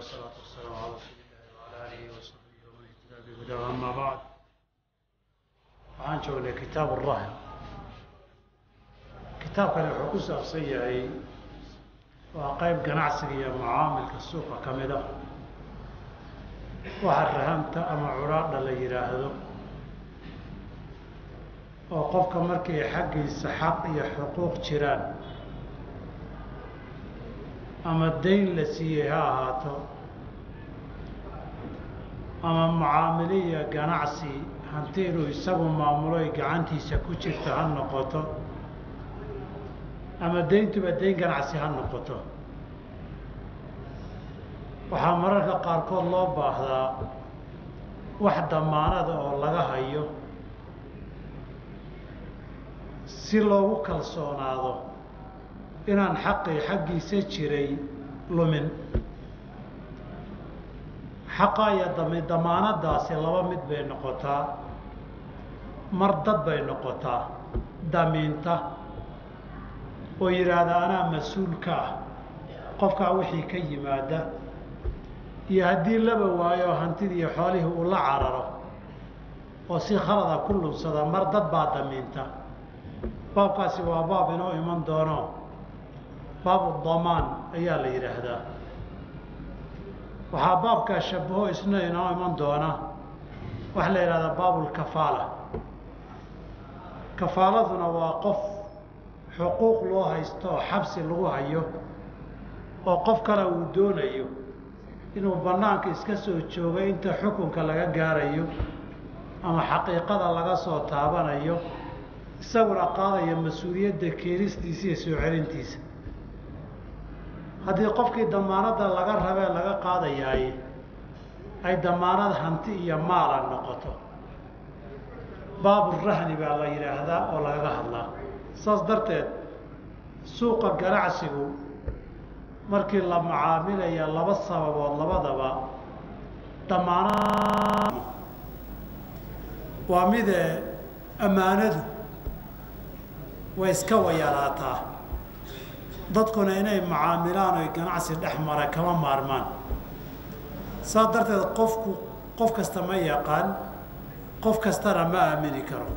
والصلاة والسلام على رسول الله وعلى آله وصحبه ومن اهتدى بهداه أما بعد waxaan joognay kitaab الrahn kitaabkani wuxuu ku saabsan yahay waa qayb ganacsiga iyo macaamilka suuqa ka mid ah waxa rahamta ama curaadha la yidhaahdo oo qofka markay xaggiisa xaq iyo xuquuq jiraan ama dayn la siiyey ha ahaato ama mucaamiliya ganacsi hanti inuu isagu maamulo ay gacantiisa ku jirto ha noqoto ama dayntuba dayn ganacsi ha noqoto waxaa mararka qaarkood loo baahdaa wax damaanada oo laga hayo si loogu kalsoonaado inaan xaqii xaggiisa jiray lumin xaqa iyo dami damaanadaasi laba mid bay noqotaa mar dad bay noqotaa damiinta oo yidhaahda anaa mas-uulka ah qofkaa wixii ka yimaada iyo haddii laba waayo hantidii iyo xoolihii uu la cararo oo si khalada ku lunsada mar dad baa damiinta baabkaasi waa baab inoo iman doono baabu damaan ayaa la yidhaahdaa waxaa baabkaa shabaho isna inoo iman doona waxaa la yidhahdaa baabulkafaala kafaaladuna waa qof xuquuq loo haysto oo xabsi lagu hayo oo qof kale uu doonayo inuu bannaanka iska soo joogo inta xukunka laga gaarayo ama xaqiiqada laga soo taabanayo isaguna qaadaya mas-uuliyadda keenistiisa iyo soo celintiisa haddii qofkii damaanadda laga rabee laga qaadayaay ay damaanad hanti iyo maala noqoto baaburahni baa la yidhaahdaa oo lagaga hadlaa saas darteed suuqa ganacsigu markii la mucaamilaya laba sababood labadaba damaanad waa midee ammaanadu way iska wayalaataa dadkuna inay mucaamilaan oy ganacsi dhex mara kama maarmaan saas darteed qofku qof kasta ma yaqaan qof kastana ma aamini karo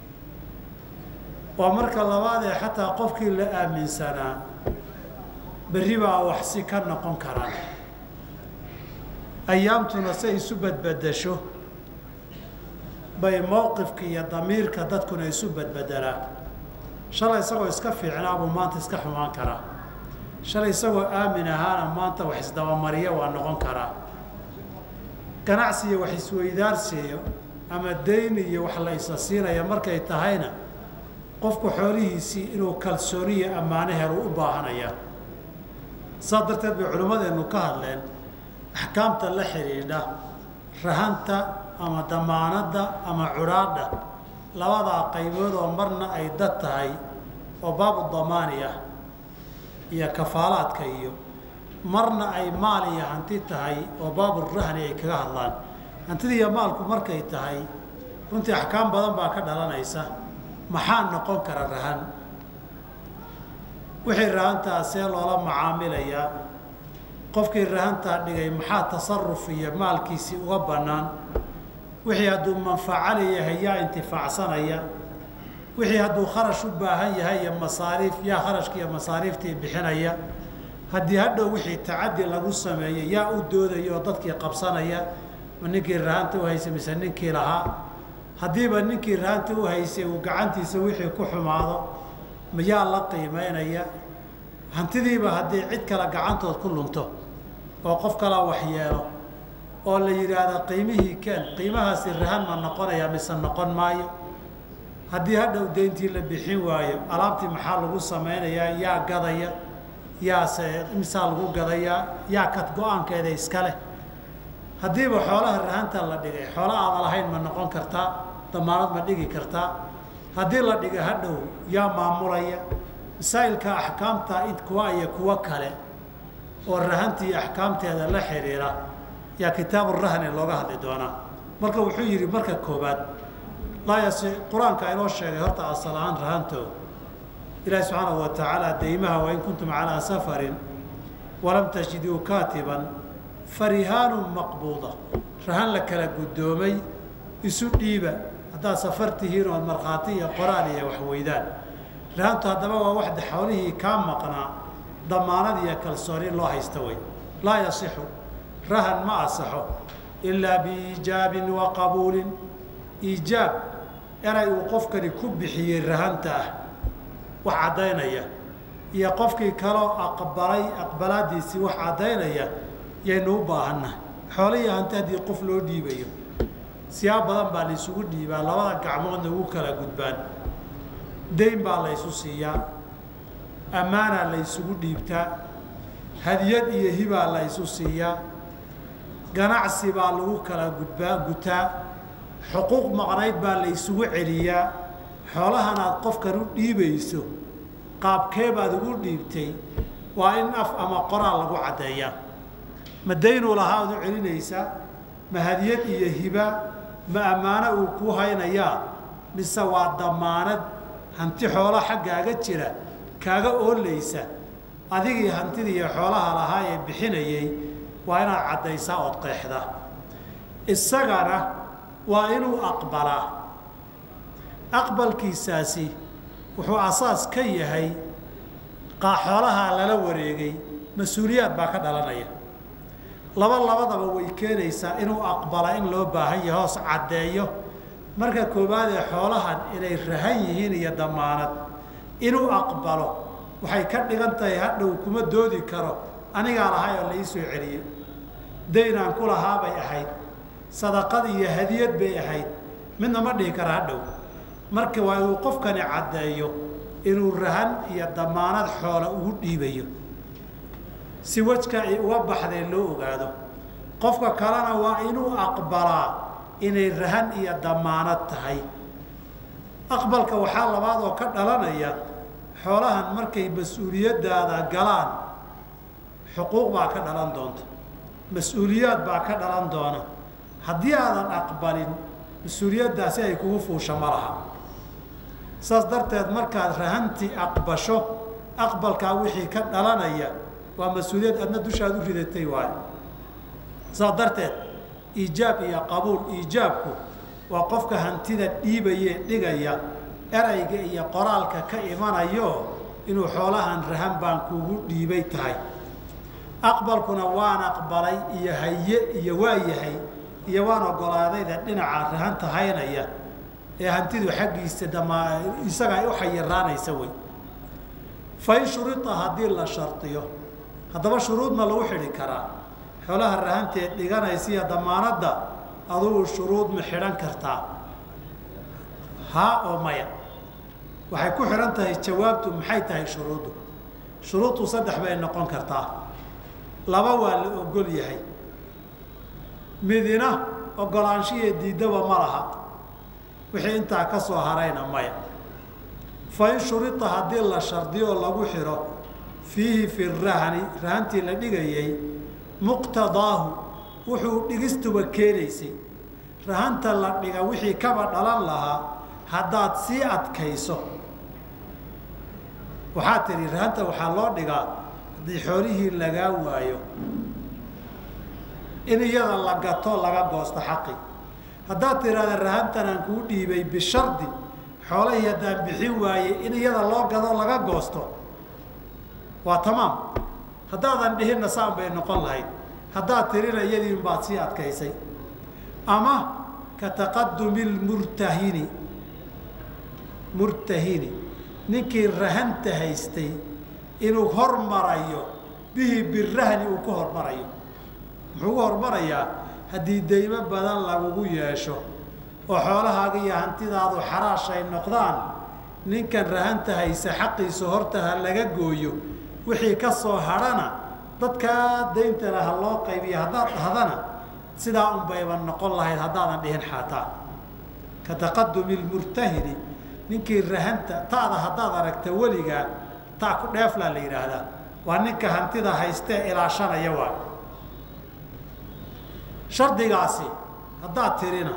waa marka labaadee xataa qofkii la aaminsanaa berri baa waxsi ka noqon karaan ayaamtuna say isu badbedesho bay mowqifka iyo damiirka dadkuna isu badbedelaa shalay isagoo iska fiicnaa buu maanta iska xumaan karaa shalay isagoo aamin ahaana maanta wax isdabamariya waa noqon karaa ganacsiyo wax isweydaarsiiyo ama dayn iyo wax la isa siinaya markay tahayna qofku xoolihiisii inuu kalsooniyo ammaano helu u baahanayaa saas darteed bay culimmadeennu ka hadleen axkaamta la xidhiidha rahanta ama damaanadda ama cudhaadha labadaa qaybood oo marna ay dad tahay oo baabu damaani ah iyo kafaalaadka iyo marna ay maal iyo hanti tahay oo baaburahni ay kaga hadlaan hantida iyo maalku markay tahay runtii axkaam badan baa ka dhalanaysa maxaa noqon kara rahan wixii rahantaa see loola macaamilayaa qofkii rahantaa dhigay maxaa tasaruf iyo maalkiisii uga bannaan wixii hadduu manfaco leeyahay yaa intifaacsanaya wixii hadduu kharash u baahan yahay iyo masaariif yaa kharashka iyo masaariiftii bixinaya haddii hadhow wixii tacadi lagu sameeyey yaa u doodaya oo dadkii qabsanaya ma ninkii rahanta u haysay mise ninkii lahaa haddiiba ninkii rahanta u haysay uu gacantiisa wixii ku xumaado mayaa la qiimeynaya hantidiiba haddii cid kale gacantood ku lunto oo qof kalaa waxyeelo oo la yidhaahda qiimihii keen qiimahaasi rahan ma noqonaya mise noqon maayo haddii hadhow deyntii la bixin waayo alaabtii maxaa lagu samaynayaa yaa gadaya yaase imisaa lagu gadayaa yaa kad go-aankeeda iska leh haddiiba xoolaha rahanta la dhigay xoola aada lahayn ma noqon kartaa damaanad ma dhigi kartaa haddii la dhiga hadhow yaa maamulaya masaa'ilka axkaamta id kuwa iyo kuwo kale oo rahantii axkaamteeda la xidhiira yaa kitaabu rahni looga hadli doonaa marka wuxuu yidhi marka koobaad laa yasi qur-aanka inoo sheegay horta asal ahaan rahanto ilaahi subxaanahu wa tacaala deymaha wain kuntum calaa safarin walam tajiduu kaatiban farihaanu maqbuuda rahan la kala guddoomay isu dhiiba haddaad safar tihiin ood markhaati iyo qoraal iyo wax weydaan rahantu haddaba waa waxda xawlihii kaa maqnaa damaanad iyo kalsooni loo haysta wey laa yasixu rahan ma asaxo ilaa biiijaabin wa qabuulin iijaab eray uu qofkani ku bixiyey rahanta ah wax caddaynaya iyo qofkii kaloo aqbalay aqbalaadiisii wax caddaynaya yaynu u baahannahay xoolihii hanti haddii qof loo dhiibayo siyaab badan baa la isugu dhiibaa labada gacmoodna ugu kala gudbaan dayn baa la ysu siiyaa ammaanaa la ysugu dhiibtaa hadiyad iyo hibaa la ysu siiyaa ganacsi baa lagu kala gudbaa gutaa xuquuq maqnayd baa la ysugu celiyaa xoolahan aad qofkan u dhiibayso qaabkee baad ugu dhiibtay waa in af ama qoraal lagu caddeeyaa ma daynuu lahaa ad u celinaysaa ma hadiyad iyo hiba ma ammaano uu kuu haynayaa mise waa damaanad hanti xoolo xaggaaga jira kaaga oolaysa adigii hantidii iyo xoolaha lahaa ee bixinayay waa inaad caddaysaa ood qeexdaa isagana waa inuu aqbalaa aqbalkiisaasi wuxuu asaas ka yahay xoolahaa lala wareegay mas-uuliyaad baa ka dhalanaya laba labadaba way keenaysaa inuu aqbala in loo baahan yahay hoos caddeeyo marka koowaad ee xoolahan inay rahan yihiin iyo damaanad inuu aqbalo waxay ka dhigan tahay hadhow kuma doodi karo anigaa lahay oo la ii soo celiyey daynaan ku lahaa bay ahayd sadaqad iyo hadiyad bay ahayd midna ma dhihi kara hadhow marka waa inuu qofkani caddeeyo inuu rahan iyo damaanad xoola ugu dhiibayo si wejka ay uga baxdeen loo ogaado qofka kalena waa inuu aqbalaa inay rahan iyo damaanad tahay aqbalka waxaa labaad oo ka dhalanaya xoolahan markay mas-uuliyaddaada galaan xuquuq baa ka dhalan doonta mas-uuliyaad baa ka dhalan doona haddii aadan aqbalin mas-uuliyaddaasi ay kugu fuusha ma laha saas darteed markaad rahantii aqbasho aqbalkaa wixii ka dhalanaya waa mas-uuliyad adna dushaad u ridatay waayo saas darteed iijaab iyo qabuul iijaabku waa qofka hantida dhiibaye dhigaya erayga iyo qoraalka ka imanayo inuu xoolahan rahan baan kugu dhiibay tahay aqbalkuna waan aqbalay iyo haye iyo waa yahay iyo waan ogolaadayda dhinaca rahanta haynaya ee hantidu xaggiisa damaa isaga ay u xayiraanaysa wey fain shurita haddii la shardiyo haddaba shuruud ma lagu xidhi karaa xoolaha rahanteed dhiganaysiiyo damaanadda adugu shuruud ma xidhan kartaa haa oo maya waxay ku xidhan tahay jawaabtu maxay tahay shuruuddu shuruuddu saddex bay noqon kartaa laba waa la ogol yahay midina ogolaanshihiyo diiddaba ma laha wixii intaa ka soo harayna maya fa in shurita haddii la shardiyo oo lagu xidho fiihi fi rahani rahantii la dhigayay muqtadaahu wuxuu dhigistuba keenaysay rahanta la dhiga wixii kaba dhalan lahaa haddaad sii adkayso waxaa tidhi rahanta waxaa loo dhigaa haddii xoolihii lagaa waayo in iyada la gato laga goosto xaqi haddaad tidhahda rahantan aan kuu dhiibay bishardi xoolahii haddaan bixin waayey in iyada loo gado laga goosto waa tamaam haddaadan dhihinna saan bay noqon lahayd haddaad tirina iyadiin baad sii adkaysay ama ka taqadumi lmurtahini murtahini ninkii rahanta haystay inuu hormarayo bihi birahni uu ku hormarayo muxuu ku hormarayaa haddii deymo badan lagugu yeesho oo xoolahaaga iyo hantidaadu xaraash ay noqdaan ninkan rahanta haysa xaqiisa horta ha laga gooyo wixii ka soo hadhana dadkaa dayntana ha loo qaybiyo haddaad dhahdana sidaa un bayba noqon lahayd haddaadan dhihin xaataa ka taqadumi lmurtahini ninkii rahanta ta'da haddaad aragta weligaa ta ku dheeflaa la yidhaahdaa waa ninka hantida haystee ilaashanaya waay shardigaasi haddaad tirina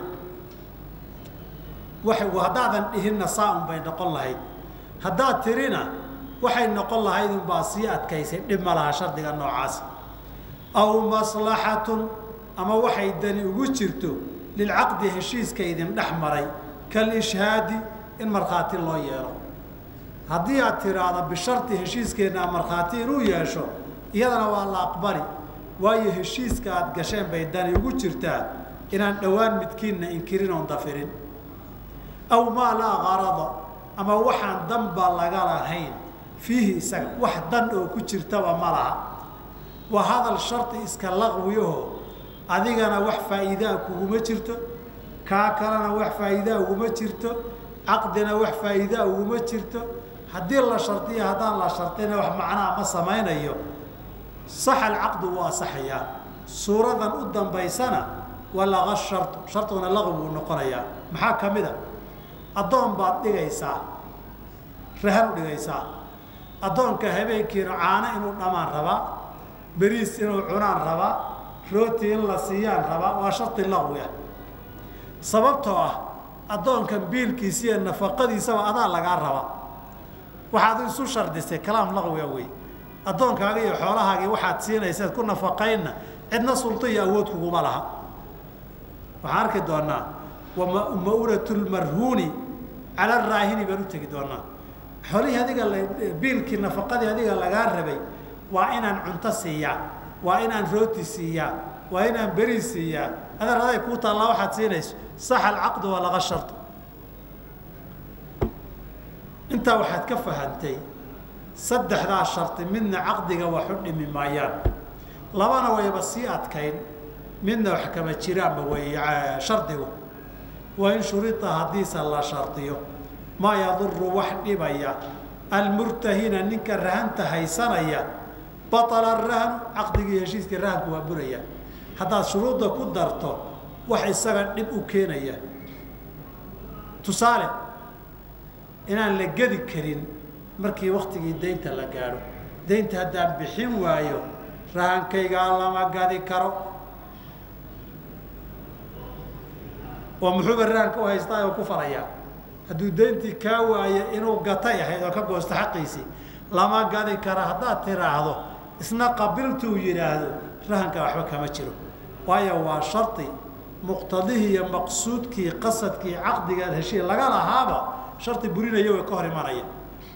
wa haddaadan dhihinna saa un bay noqon lahayd haddaad tirina waxay noqon lahayd unbaa sii adkaysay dhib ma laha shardiga noocaasi aw maslaxatun ama waxay dani ugu jirto lilcaqdi heshiiska idin dhex maray kalishhaadi in markhaati loo yeelo haddii aad tiraahdo bisharti heshiiskeenna markhaati inuu yeesho iyadana waa la aqbali waayo heshiiska aada gasheen bay dani ugu jirtaa inaan dhowaan midkiinna inkirin oon dafirin aw maa laa qarada ama waxaan danba laga lahayn fiihi isaga wax dan oo ku jirtaba ma laha waa hadal shardi iska laqwiyaho adigana wax faa'iidaa kuguma jirto kaa kalena wax faa'iidaa uguma jirto caqdina wax faa'iidaa uguma jirto haddii la shardiyo haddaan la shardina wax macnaa ma samaynayo saxa alcaqdu wuu asaxayaa suuradan u dambaysana walaqa shardu sharduna laqwi buu noqonayaa maxaa ka mid a addoon baad dhigaysaa rahan u dhigaysaa addoonka habeenkiina caano inuu dhamaan rabaa beriis inuu cunaan rabaa rooti in la siiyaan rabaa waa shardi laqwi ah sababtoo ah addoonkan biilkiisa iyo nafaqadiisaba adaa lagaa rabaa waxaad isu shardisay kalaam laqwiga wey addoonkaaga iyo xoolahaagii waxaad siinaysaad ku nafaqaynna cidna sulto iyo awood kuguma laha waxaan arki doonaa wama'unat lmarhuuni cala raahini baan u tegi doonaa xoolihii adiga biilkii nafaqadii adiga lagaa rabay waa inaan cunto siiyaa waa inaan rooti siiyaa waa inaan beri siiyaa adeer aday kuu taallaa waxaad siinayso saxa alcaqdu waa laga sharto intaa waxaad ka fahantay saddexdaa shardi midna caqdiga wax u dhimi maayaan labana wayba sii adkayn midna wax kama jiraanba way shardigu waa in shurita haddiise la shardiyo maa yaduru wax dhibaya almurtahina ninka rahanta haysanaya baطala rahnu caqdigii heshiiskii rahanku waa buraya haddaad shuruudda ku darto wax isaga dhib u keenaya tusaale inaan la gedi karin markii waktigii daynta la gaadho daynta haddaan bixin waayo rahankaygaa lama gadi karo oo muxuuba rahanka u haystaa oo ku falayaa hadduu dayntii kaa waayo inuu gatay ahayd oo ka goosto xaqiisii lama gadi kara haddaad tiraahdo isna qabiltuu yidhaahdo rahanka waxba kama jiro waayo waa shardi muqtadihii iyo maqsuudkii qasadkii caqdigaad heshii laga lahaaba shardi burinaya way ka hor imanaya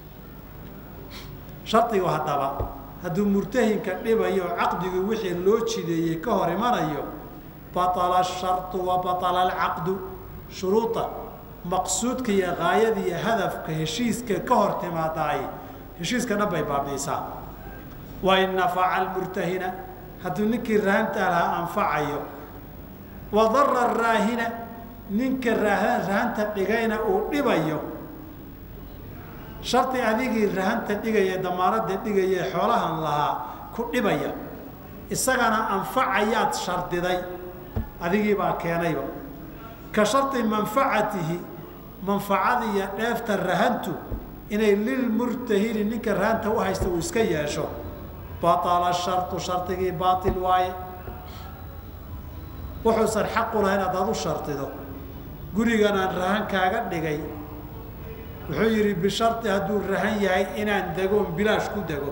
shardigu haddaba hadduu murtahinka dhibayo caqdigu wixii loo jideeyey ka hor imanayo baطala shardu wa baطala alcaqdu shuruuda maqsuudka iyo gaayada iyo hadafka heshiiska ka hor timaadaay heshiiska dhan bay baabiisaa wain nafaca almurtahina hadduu ninkii rahanta lahaa anfacayo wadara raahina ninka rahanta dhigayna uu dhibayo shardi adigii rahanta dhigaya damaanada dhigaya xoolahan lahaa ku dhibaya isagana anfacayaad shardiday adigii baa keenayba ka shardi manfacatihi manfacada iyo dheefta rahantu inay lilmurtahini ninka rahanta u haysta uu iska yeesho baطala shardu shardigii baail waaye wuxuusan xaqu lahayn haddaad u shardido guriganaan rahan kaaga dhigay wuxuu yidhi bishardi hadduu rahan yahay inaan degoon bilaash ku dego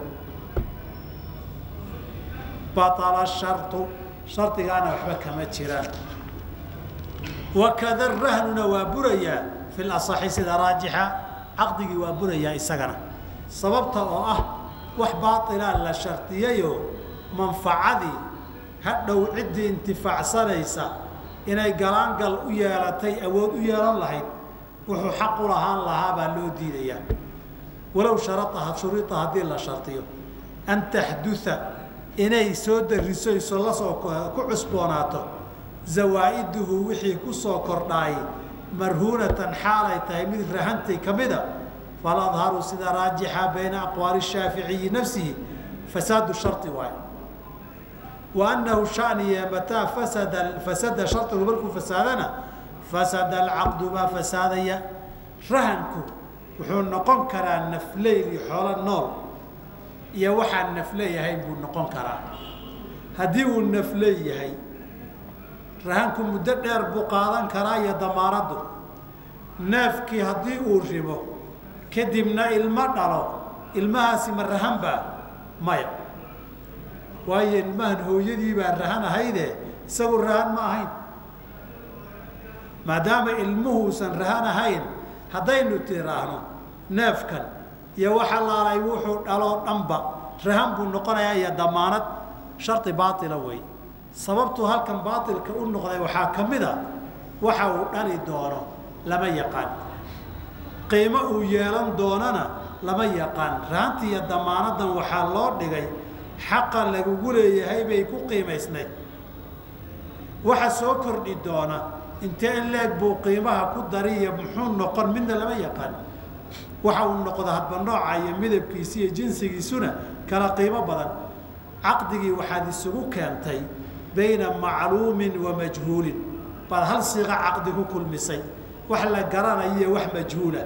baطala shardu shardigaana waxba kama jiraan wakada rahnuna waa burayaa fi laصaxi sida raajixa caqdigii waa burayaa isagana sababta oo ah wax baailaa la shardiyayoo manfacadii hadhow ciddii intifaacsanaysa inay galaangal u yeelatay awood u yeelan lahayd wuxuu xaq u lahaan lahaa baa loo diidayaa walow sharaطaha shurita haddii la shardiyo an taxdua inay soo darisayso lasoo ku cusboonaato zawaa'iduhu wixii ku soo kordhaayay marhuunatan xaalay tahay mid rahantay ka mida faladharu sida raajixa bayna aqwaali shaaficiyi nafsihi fasaadu shari waayo wa annahu shaniye mataa fasada fasada shardigu markuu fasaadana fasada alcaqdu baa fasaadaya rahanku wuxuu noqon karaa nafleyl iyo xoolo nool iyo waxaan nafleeyahayn buu noqon karaa haddii uu nafleeyahay rahanku muddo dheer buu qaadan karaa iyo damaanaddu neefkii haddii uu ribo kadibna ilmo dhalo ilmahaasi ma rahanbaa maya waayo ilmahan hooyadii baa rahan ahayde isagu rahan ma ahayn maadaama ilmuhuusan rahan ahayn haddaynu tiraahno neefkan iyo waxa laalay wuxuu dhaloo dhanba rahan buu noqonayaa iyo damaanad shardi baaila wey sababtuu halkan baailka u noqday waxaa ka mid a waxa uu dhali doono lama yaqaan qiimo uu yeelan doonana lama yaqaan rahanti iyo damaanadan waxaa loo dhigay xaqa lagugu leeyahay bay ku qiimaysnayd waxa soo kordhi doona intee in leeg buu qiimaha ku dariyo muxuu noqon midna lama yaqaan waxa uu noqdo hadba nooca iyo midabkiisi iyo jinsigiisuna kala qiimo badan caqdigii waxaad isugu keentay bayna macluumin wa majhuulin baad hal siiqa caqdi ku kulmisay wax la garanayo iyo wax majhuula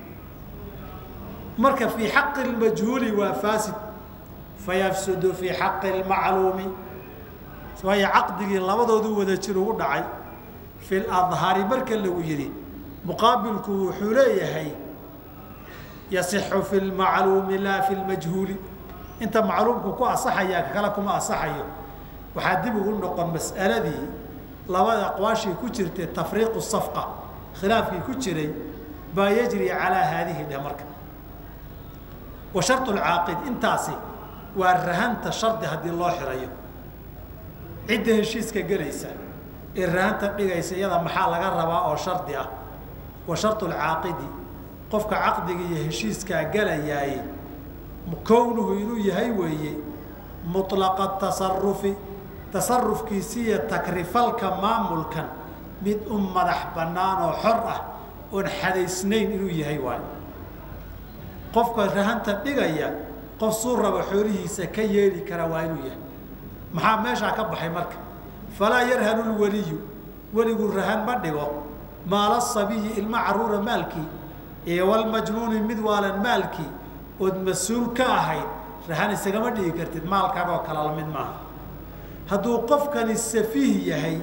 marka fii xaqi lmajhuuli waa faasid fayafsudu fii xaqi lmacluumi waayo caqdigii labadoodu wada jir ugu dhacay fi ladhari marka lagu yidhi muqaabilku wuxuu leeyahay yasixu fi lmacluumi laa fi lmajhuuli inta macluumku ku asaxaya kale kuma asaxayo waxaa dib ugu noqon mas'aladii labada aqwaashii ku jirtay tafriiqu safqa khilaafkii ku jiray baa yajri calaa haadihi dhe marka wa shardu lcaaqid intaasi waa rahanta shardi haddii loo xirayo cidda heshiiska gelaysa ee rahanta dhigaysa iyada maxaa laga rabaa oo shardi ah wa shardu lcaaqidi qofka caqdiga iyo heshiiskaa gelayaaye kownuhu inuu yahay weeye mulaqa tasarufi tasarufkiisi iyo takrifalka maamulkan mid u madax bannaan oo xor ah oon xadaysnayn inuu yahay waayo qofka rahanta dhigaya qof suu raba xoolihiisa ka yeeli kara waa inuu yahay maxaa meeshaa ka baxay marka falaa yarhanu lweliyu weligu rahan ma dhigo maala sabiyi ilma caruura maalkii iyo walmajnuuni mid waalan maalkii ood mas-uul ka ahayd rahan isagama dhigi kartid maalkaagoo kale la mid maaha hadduu qofkani safiih yahay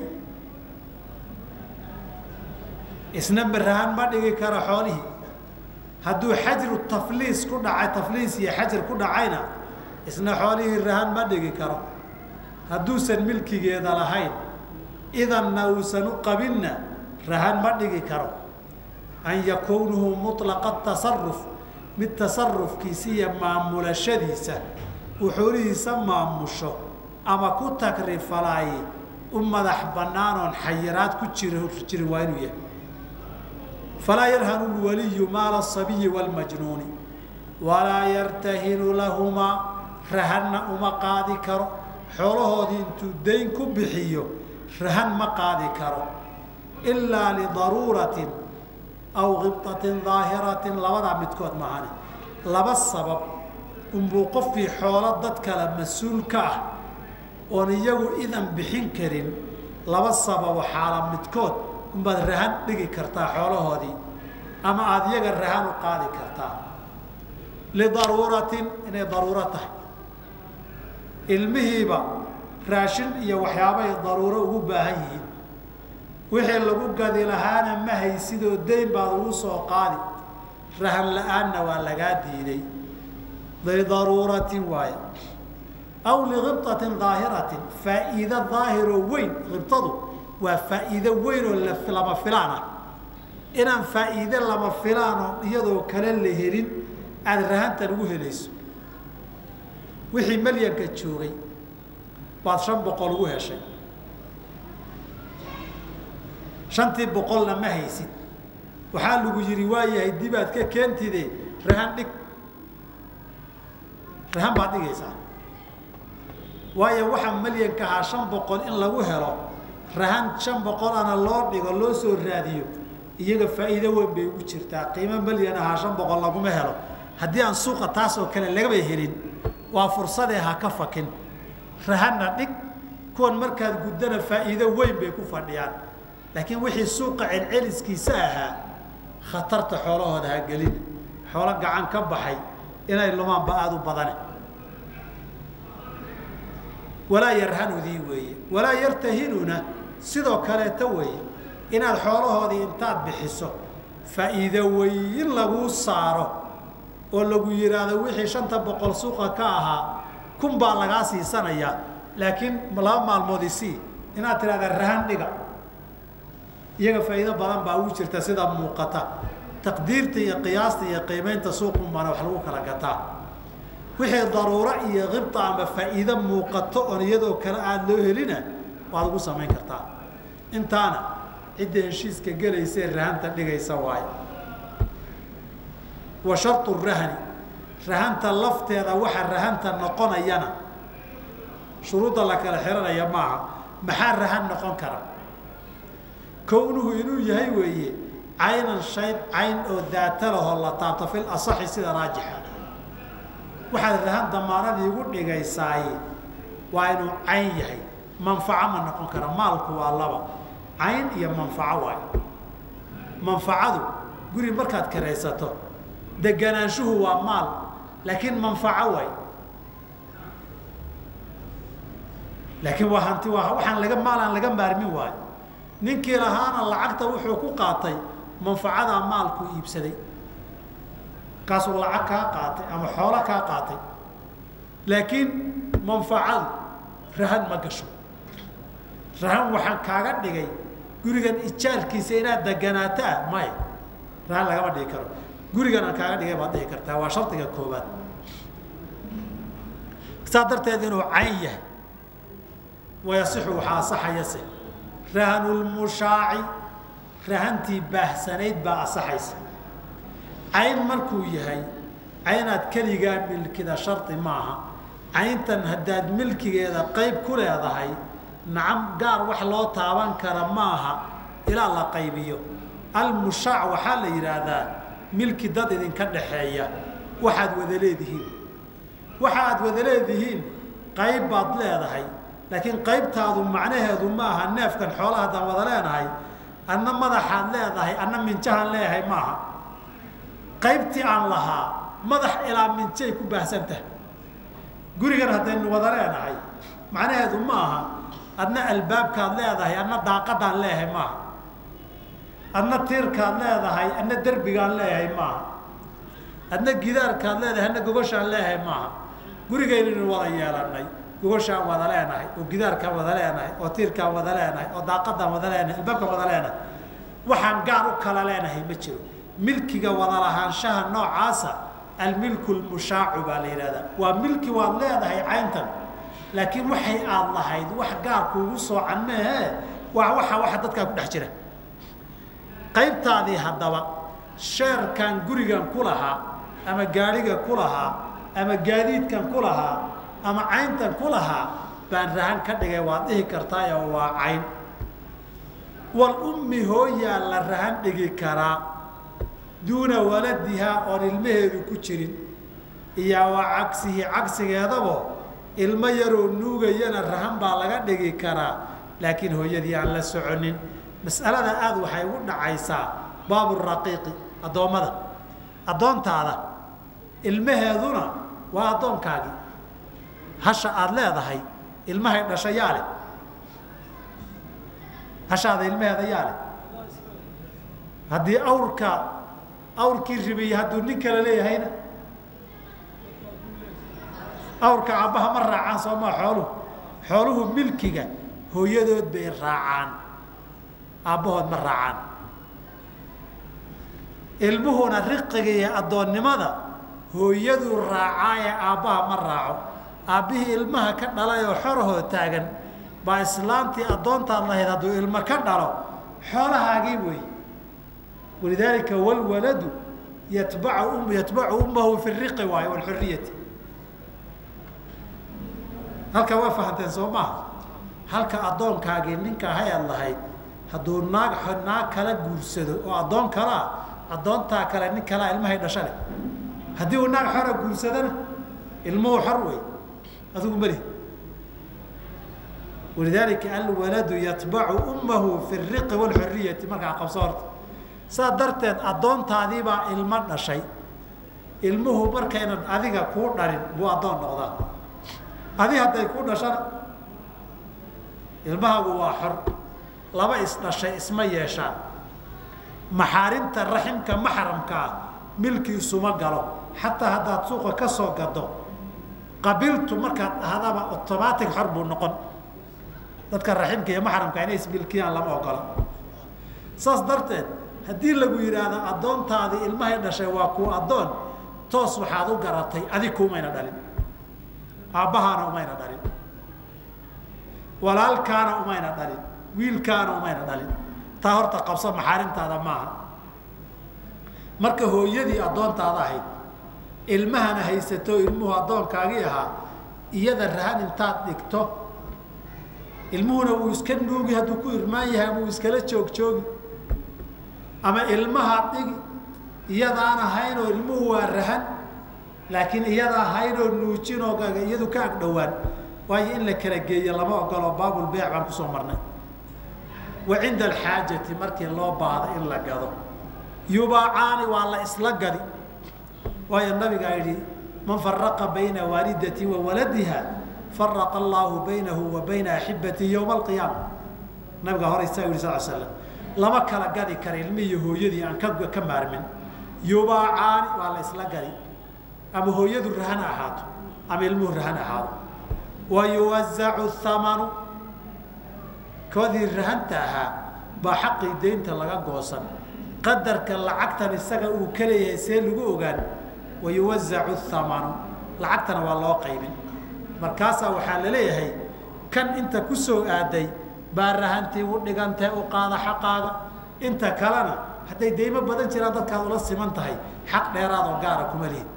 isna rahan ma dhigi karo xoolihii hadduu xajru tafliis ku dhacay tafliis iyo xajir ku dhacayna isna xoolihii rahan ma dhigi karo hadduusan milkigeeda lahayn idanna uusan u qabinna rahan ma dhigi karo an yakuunuhu mulaqa tasaruf mid tasarufkiisa iyo maamulashadiisa uu xoolihiisa maamusho ama ku takrifalaaye u madax bannaanoon xayiraad ku jir jirin waa inuu yahay falaa yarhanu lwaliyu maala asabiyi waalmajnuuni walaa yartahinu lahumaa rahanna uma qaadi karo xoolahoodii intuu dayn ku bixiyo rahan ma qaadi karo ilaa lidaruuratin aw khibطatin daahiratin labadaa midkood mahane laba sabab unbuu qofkii xoolo dad kale mas-uul ka ah oon iyagu idan bixin karin laba sababo xaala midkood unbaad rahan dhigi kartaa xoolahoodii ama aada iyaga rahan u qaadi kartaa lidaruuratin inay daruuro tahay ilmihiiba raashin iyo waxyaabahay daruuro ugu baahan yihiin wixii lagu gadi lahaana ma haysidoo dayn baad ugu soo qaadi rahan la-aanna waa lagaa diiday lidaruuratin waaye aw likhibطatin daahiratin faa'iido daahiroo weyn khibtadu waa faa'iido weyn oo lama filaan ah inaan faa'iide lama filaanoo iyadoo kale la helin aada rahantan ugu helayso wixii malyanka joogay baad shan boqol ugu heshay shantii boqolna ma haysid waxaa lagu yidhi waayahay dibaad ka keentide rahan dhig rahan baad dhigaysaa waayo waxaa malyanka ahaa shan boqol in lagu helo rahan shan boqolana loo dhigo loo soo raadiyo iyaga faa'iido weyn bay ugu jirtaa qiimo malyan ahaa shan boqol laguma helo haddii aan suuqa taas oo kale lagaba helin waa fursadee ha ka fakin rahanna dhig kuwan markaad guddana faa'iido weyn bay ku fadhiyaan laakiin wixii suuqa celceliskiisa ahaa khatarta xoolahooda ha gelin xoolo gacan ka baxay inay lumaanba aada u badane walaa yarhanudii weeye walaa yartahinuna sidoo kaleeta weeye inaad xoolahoodii intaad bixiso faa'iido weyn laguu saaro oo lagu yidhaahdo wixii shanta boqol suuqa ka ahaa kun baa lagaa siisanayaa laakiin laba maalmood isii inaad tidhahda rahan dhiga iyaga faa'iido badan baa ugu jirta sida muuqata taqdiirta iyo qiyaasta iyo qiimaynta suuqunbaana wax lagu kala gataa wixii daruuro iyo qibta ama faa'iido muuqato oon iyadoo kale aada loo helina waad ugu samayn kartaa intaana cidda heshiiska gelaysee rahanta dhigaysa waayo wa shartu rahani rahanta lafteeda waxa rahanta noqonayana shuruudda la kala xihanaya maaha maxaa rahan noqon kara kownuhu inuu yahay weeye caynan shayd cayn oo daata lahoo la taabto fil asaxi sida raajixa waxaad rahan damaanadii igu dhigaysaay waa inuu cayn yahay manfaco ma noqon kara maalku waa laba cayn iyo manfaco waay manfacadu guri markaad kiraysato deganaanshuhu waa maal laakiin manfaco waay laakiin waa hanti waa waxaan laga maal aan laga maarmin waayo ninkii lahaana lacagta wuxuu ku qaatay manfacadaa maalku iibsaday kaasuu lacag kaa qaatay ama xoolo kaa qaatay laakiin manfacadu rahan ma gasho rahan waxaan kaaga dhigay gurigan ijaarkiisa inaad deganaato ah maya rahan lagama dhigi karo gurigan aan kaaga dhigay baad dhihi kartaa waa shardiga koobaad saa darteed inuu cayn yahay wayasixu waxaa asaxayase rahanulmushaaci rahantii baahsanayd baa asaxaysa cayn markuu yahay caynaad keligaa milkida shardi maaha cayntan haddaad milkigeeda qayb ku leedahay nacam gaar wax loo taaban kara maaha ilaa la qaybiyo almushaac waxaa la yidhaahdaa milki dad idinka dhaxeeya waxaad wada leedihiin waxa aad wada leedihiin qayb baad leedahay laakiin qaybtaadu macnaheedu ma aha neefkan xoolaha haddaan wada leenahay adna madaxaad leedahay adna minjahaan leeyahay maaha qaybtii aan lahaa madax ilaa minjay ku baahsan tahay gurigan haddaynu wada leenahay macnaheedu ma aha adna albaabkaad leedahay adna daaqadaan leeyahay maaha adna tiirkaad leedahay adna derbigaan leeyahay maaha adna gidaarkaad leedahay adna gogoshaan leeyahay maaha gurigaynaynu wada yeelanay gogoshaan wada leenahay oo gidaarkaan wada leenahay oo tiirkaan wada leenahay oo daaqadaan wada leenahay albaabkaan wada leenahay waxaan gaar u kala leenahay ma jiro milkiga wada lahaanshaha noocaasa almilku lmushaacu baa la yidhahdaa waa milki waad leedahay cayntan laakiin waxay aad lahayd wax gaar kuugu soocan mehe waa waxa waxa dadkaa ku dhex jira qaybtaadii haddaba sheerkan gurigan ku lahaa ama gaadhiga ku lahaa ama gaadiidkan ku lahaa ama cayntan ku lahaa baan rahan ka dhigay waad dhihi kartaayo waa cayn wal ummi hooyaa la rahan dhigi karaa duuna waladihaa oon ilmaheedu ku jirin iyo waa cagsihi cagsigeedabo ilmo yaroo nuugayana rahan baa laga dhigi karaa laakiin hooyadii aan la soconin mas'alada aada waxay ugu dhacaysaa baaburaqiiqi addoommada addoontaada ilmaheeduna waa addoonkaagii hasha aada leedahay ilmahay dhasha yaa leh hashaada ilmaheeda yaa leh haddii awrka awrkii ribiye hadduu nin kale leeyahayna awrka aabbaha ma raacaan soomaa xooluhu xooluhu milkiga hooyadood bay raacaan aabbahood ma raacaan ilmuhuna riqiga iyo addoonnimada hooyaduu raacaaye aabbaha ma raaco aabbihii ilmaha ka dhalay oo xorahoo taagan baa islaantii addoontaad lahayd hadduu ilmo ka dhalo xoolahaagii wey walidaalika walwaladu yatbacu yatbacu ummahu fi riqi waayo walxuriyati halka waa fahanteen soo maaha halka addoonkaagii ninka hay-ad lahayd hadduu naag naag kala guursado oo addoon kalaa addoontaa kale nin kalaa ilmahay dhasha leh haddii uu naag xora guursadana ilmuhu xor wey adigu mali walidaalika alwaladu yatbacu ummahu fi riqi walxuriyati markaa qabso horta saa darteed addoontaadiibaa ilmo dhashay ilmuhu markaynan adiga kuu dhalin buu addoon noqdaa adi hadday kuu dhashana ilmahaagu waa xor laba isdhashay isma yeeshaan maxaarimta raximka maxramka ah milki isuma galo xataa haddaad suuqa ka soo gado qabiltu markaad dhahdaba automatic xor buu noqon dadka raximka iyo maxramka inay isbilkiyaan lama ogola saas darteed haddii lagu yidhaahdo addoontaadii ilmahay dhashay waa kuu addoon toos waxaad u garatay adig kuumayna dhalin aabbahaana umayna dhalin walaalkaana umayna dhalin wiilkaana umayna dhalin taa horta qabso maxaarimtaada maaha marka hooyadii addoontaada ahayd ilmahana haysato ilmuhu addoonkaagii ahaa iyada rahan intaad dhigto ilmuhuna wuu iska nuugi hadduu ku irmaan yahay ama uu iskala joog joogi ama ilmaha dhigi iyadaan ahaynoo ilmuhu waa rahan laakiin iyada ahaynoo nuujinoo iyadu ka agdhowaan waayo in la kala geeyo lama ogolo baabulbeyc baan kusoo marnay wa cinda alxaajati markii loo baahdo in la gado yubaacaani waa la isla gadi waayo nabigaa yidhi man faraqa bayna waalidati wa waladiha faraqa allaahu baynahu wa bayna axibatihi yowma alqiyaama nabigaa hore isaa yidhi sal slam lama kala gadi kara ilmihii hooyadii aan ka ka maarmin yubaacaani waa la isla gadi ama hooyadu rahan ahaato ama ilmuhu rahan ahaado wa yuwazacu thamanu koodii rahanta ahaa baa xaqii deynta laga goosan qadarka lacagtan isaga uu ka leeyahay see lagu ogaan wa yuwazacu thamanu lacagtana waa loo qaybin markaasaa waxaa la leeyahay kan inta ku soo aaday baa rahantii u dhigantee u qaada xaqaaga inta kalena hadday deymo badan jiraan dadkaad ula siman tahay xaq dheeraad oo gaara kuma lihid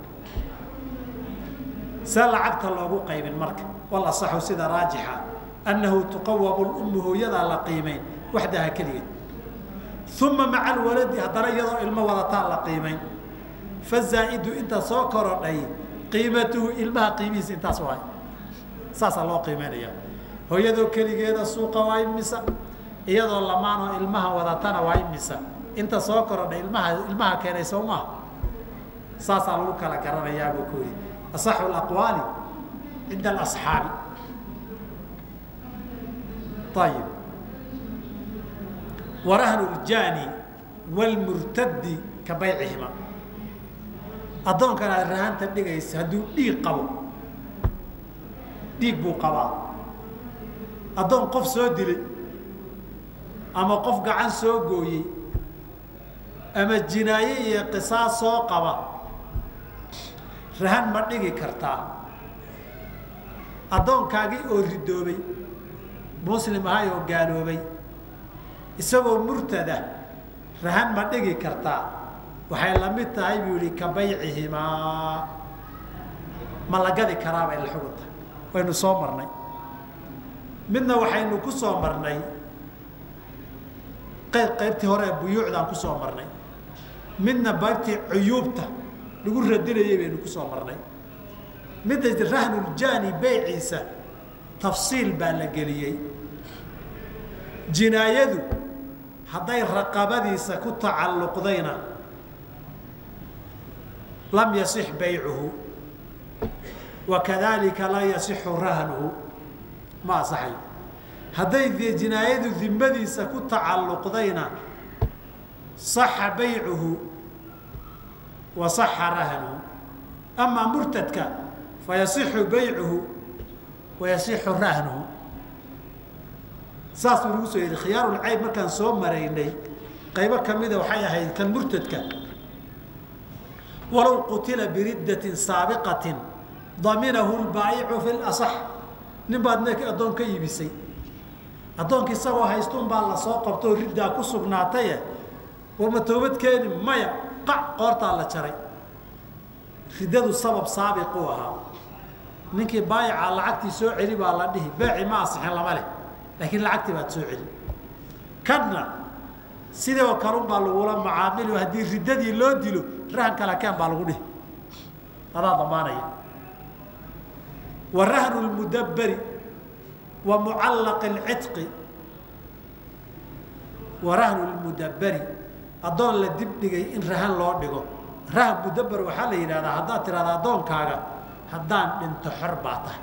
see lacagta loogu qaybin marka wal asaxu sida raajixa annahu tuqawamu lummu hooyadaa la qiimayn waxdaha keligeed uma maca alwaladi haddana iyadoo ilmo wadataa la qiimayn fazaa'idu inta soo korodhay qiimatuhu ilmaha qiimihiisa intaas waay saasaa loo qiimeynaya hooyadoo keligeeda suuqa waa imisa iyadoo lamaanoo ilmaha wadatana waa imisa inta soo korodhay ilmaha ilmaha keenay soo maha saasaa lagu kala garanayaa buu ku yidhi asaxu alaqwaali cinda alasxaabi ayib warahnu ljaani wlmurtadi ka baycihima addoonkan aad rahanta dhigaysa hadduu dhiig qabo dhiig buu qabaa addoon qof soo dilay ama qof gacan soo gooyey ama jinaaye iyo qisaas soo qaba rahan ma dhigi kartaa addoonkaagii oo ridoobay muslim ahay oo gaaloobay isagoo murtada rahan ma dhigi kartaa waxay la mid tahay buu yihi ka baycihimaa ma la gadi karaabay la xugunta waynu soo marnay midna waxaynu ku soo marnay qayb qaybtii hore ee buyuucdaan ku soo marnay midna baybtii cuyuubta lagu radinayay baynu ku soo marnay midda rahnuljaani beyciisa tafsiil baa la geliyey jinaayadu hadday raqabadiisa ku tacalluqdayna lam yasix baycuhu wa kadalika laa yasixu rahnuhu ma asaxayo hadday jinaayadu dimmadiisa ku tacalluqdayna saxa baycuhu wa saxa rahnuhu amaa murtadka fa yasixu baycuhu wa yasixu rahnuhu saasuu nagu soo yidhi khiyaarulcayb markaan soo maraynay qaybo kamida waxay ahayd kan murtadka walow qutila biriddatin saabiqatin daminahu lbaa'icu fi lasax nin baad neek addoon ka iibisay addoonka isagoo haystuun baa lasoo qabtoo riddaa ku sugnaataye warma toobad keeni maya qac qoortaa la jaray riddadu sabab saabiquu ahaa ninkii baayica lacagtii soo celi baa la dhihi beeci ma asixin lama leh laakiin lacagtii baad soo celi kadna sidoo kalun baa lagula macaamili haddii riddadii loo dilo rahan kala keen baa lagu dhihi adaa damaanaya wa rahnu lmudabberi wa mucallaqi alcitqi wa rahnu lmudabberi addoon la dib dhigay in rahan loo dhigo rahan mudabber waxaa la yidhahdaa haddaad tidhahda addoonkaaga haddaan dhinto xor baa tahay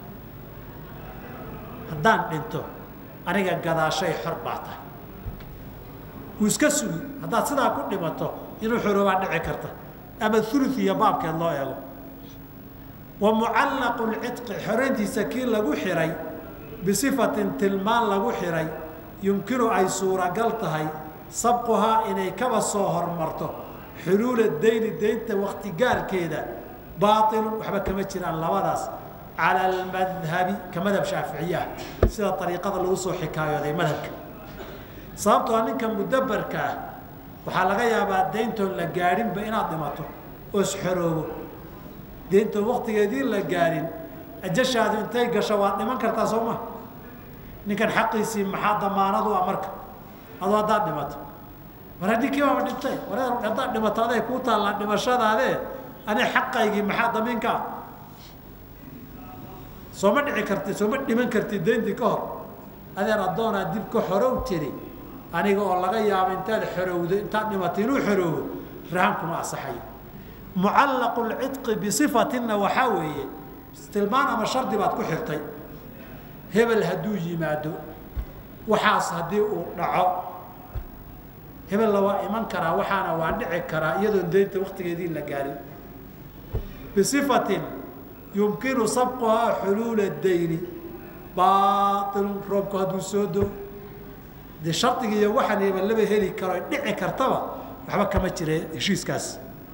haddaan dhinto aniga gadaashay xor baa tahay wuu iska sugi haddaad sidaa ku dhimato inuu xoroobaa dhici karta ama ulu iyo baabkeed loo eego wa mucallaqu lcidqi xorayntiisa kii lagu xihay bisifatin tilmaan lagu xihay yumkinu ay suuragal tahay sabquhaa inay kaba soo hormarto xuluula dayni daynta waktigaalkeeda baailun waxba kama jiraan labadaas cala almadhabi ka madhab shaaficiye ah sida ariiqada lagu soo xikaayooday madhabka sababtoo ninka mudabarka ah waxaa laga yaabaa dayntoon la gaadhinba inaad dhimato oo isxoroobo dayntoon waktigeedii la gaadhin ajashaadu intay gasho waad dhiman kartaa soo ma ninkan xaqiisii maxaa damaanadu ah marka adoo haddaad dhimato war ninkii baaba dhintay wareer haddaad dhimato aday kuu taallaa dhimashadaadee ani xaqaygii maxaa damiinka ah sooma dhici karti sooma dhiman karti dayntii ka hor adeer addoonaa dib ka xorow tiri aniga oo laga yaabo intaad xorowdo intaad dhimato inuu xoroobo rahankuma asaxayo mucallaqu lcidqi bisifatinna waxaa weeye tilmaan ama shardi baad ku xirtay hebel hadduu yimaado waxaas haddii uu dhaco hebella waa iman karaa waxaana waa dhici karaa iyadoon daynta waktigeedii la gaarin bisifatin yumkinu sabquhaa xuluula dayni baailun roobku hadduu soo doo dee shardiga iyo waxaan iba laba heli karo dhici kartaba waxba kama jire heshiiskaas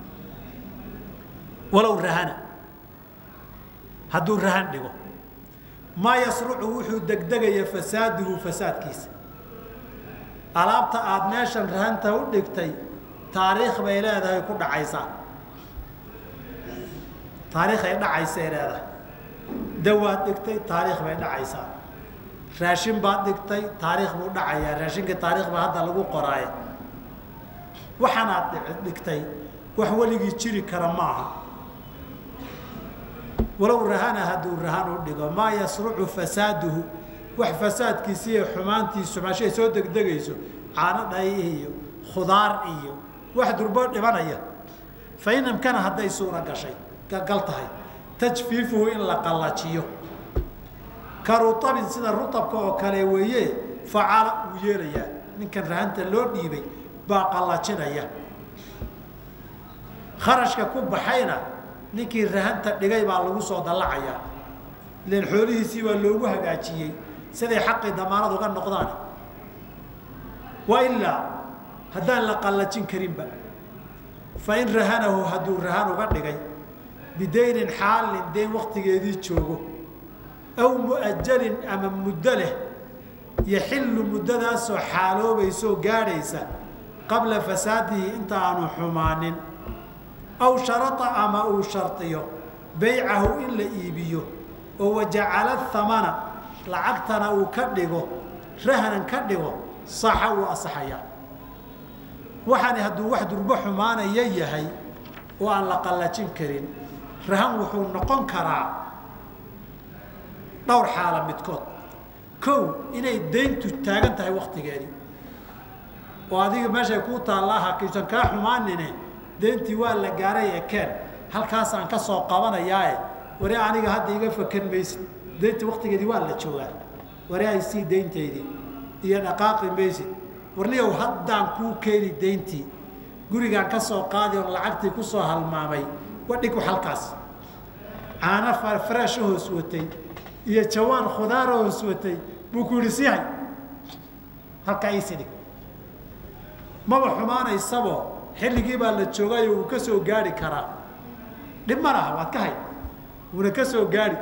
walow rahana hadduu rahan dhigo maa yasrucu wuxuu degdegaya fasaaduhu fasaadkiisa alaabta aada meeshan rahanta u dhigtay taariikh bay leedahay ku dhacaysaa taariikhay dhacaysay leedahay dawaad dhigtay taariikh bay dhacaysaa raashin baad dhigtay taariikh buu dhacayaa raashinka taariikh baa hadda lagu qoraaya waxaanaad dhigtay wax weligii jiri kara ma aha walow rahana hadduu rahan u dhigo maa yasrucu fasaaduhu wax fasaadkiisi iyo xumaantiisu maashay soo degdegayso caano dhay iyo khudaar iyo wax durbo dhimanaya fa in amkana hadday suura gashay gal tahay tajfiifuhu in la qallajiyo ka rutabin sida rutabka oo kale weeye facala uu yeelayaa ninkan rahanta loo dhiibay baa qallajinaya kharashka ku baxayna ninkii rahanta dhigay baa lagu soo dallacayaa ilan xoolihiisii baa loogu hagaajiyey siday xaqii damaanad uga noqdaan wa ilaa haddaan la qallajin karinba fa in rahanahu hadduu rahan uga dhigay bidaynin xaalin dayn waktigeedii joogo aw mu'ajalin ama muddo leh yaxillu muddadaasoo xaaloobaysoo gaadhaysa qabla fasaadihi inta aanu xumaanin aw sharata ama uu shardiyo baycahu in la iibiyo oo wajacala thamana lacagtana uu ka dhigo rahnan ka dhigo saxa wuu asaxayaa waxaani hadduu wax durbo xumaanaya yahay oo aan la qallajin karin rahan wuxuu noqon karaa dhowr xaala midkood kow inay dayntu taagan tahay waktigeedii oo adiga meeshay kuu taallaa hakiisan kaa xumaanine dayntii waa la gaaray ee keen halkaasaan ka soo qabanayaae wari aniga hadda iga fakan maysid dayntii waktigeedii waa la joogaa wari ay sii dayntaydii iyo dhaqaaqi maysid warniyow haddaan kuu keeni dayntii gurigaan ka soo qaadi oon lacagtii ku soo halmaamay wadhig halkaas caano faraasho hoos watay iyo jawaan khudaaro hoos watay buu ku yidhi sii hay halkaa iisi dhig maba xumaanaysabo xilligii baa la joogayo wuu ka soo gaari karaa dhib ma laha waad ka hay wuuna ka soo gaari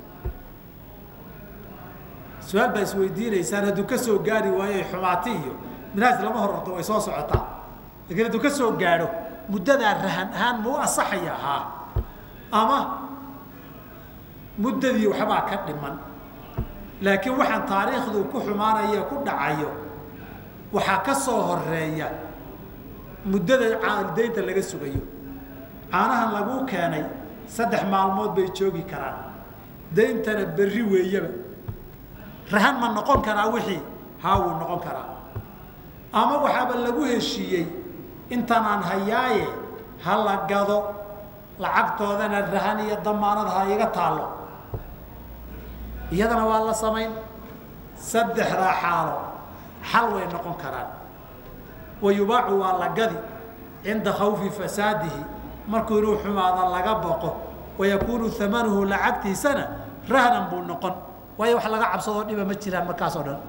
su-aal baa isweydiinaysaan hadduu ka soo gaari waayo xumaati iyo minaas lama hororto way soo socotaa lakiin hadduu ka soo gaadho muddadaa rahan ahaan mau asaxaya haa ama muddadii waxbaa ka dhiman laakiin waxaan taariikhdu ku xumaanaya ku dhacayo waxaa ka soo horeeya muddada daynta laga sugayo caanahan laguu keenay saddex maalmood bay joogi karaan dayntana berri weeyaba rahan ma noqon karaa wixii haa wuu noqon karaa ama waxaaba lagu heshiiyey intanaan hayaaye ha la gado lacagtoodana rahan iyo damaanad ha iga taallo iyadana waa la samayn saddexdaa xaalo xal way noqon karaan wa yubaacu waa la gadi cinda khawfi fasaadihi markuu inuu xumaada laga boqo wayakuunu amanuhu lacagtiisana rahnan buu noqon waayo wax laga cabsadoo dhiba ma jiraan markaasoo dhan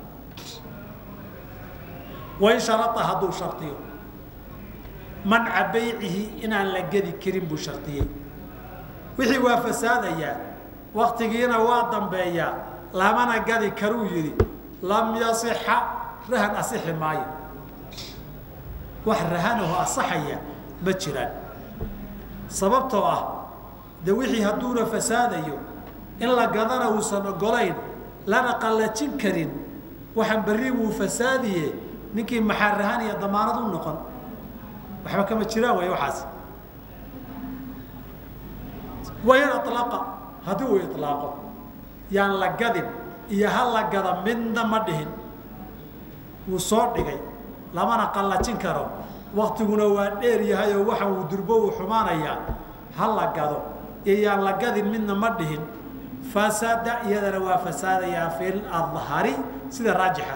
wain sharaa hadduu shardiyo manca baycihi inaan la gedi karin buu shardiyey wixii waa fasaadayaa waktigiina waa dambeeyaa lamana gadi karuu yidhi lam yasixa rahan asixi maayo wax rahanaho asaxaya ma jiraan sababtoo ah de wixii hadduuna fasaadayo in la gadana uusan ogolayn lana qallajin karin waxaan berri wuu fasaadiye ninkii maxaa rahan iyo damaanad u noqon waxba kama jiraan way waxaas wain alaqa haddii uu ilaaqo yaan la gadin iyo ha la gada midna ma dhihin wuu soo dhigay lamana qallajin karo waktiguna waa dheer yahay oo waxa uu durbo uu xumaanayaa ha la gado iyo yaan la gadin midna ma dhihin fasada iyadana waa fasaadayaa fi ladhari sida raajixa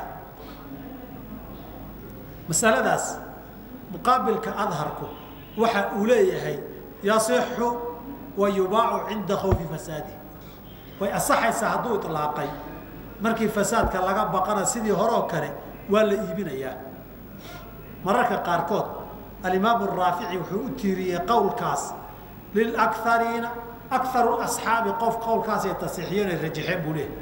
masaladaas muqaabilka adharku waxa uu leeyahay yasixu wa yubaacu cinda khawfi fasaadi way asaxaysaa hadduu ilaaqay markii fasaadka laga baqana sidii horeo kale waa la iibinayaa mararka qaarkood alimaam raafici wuxuu u tiiriyey qowlkaas lilakariina akaru asxaabi qof qowlkaasay tasiixiyeen ay rajaxeen buu leehay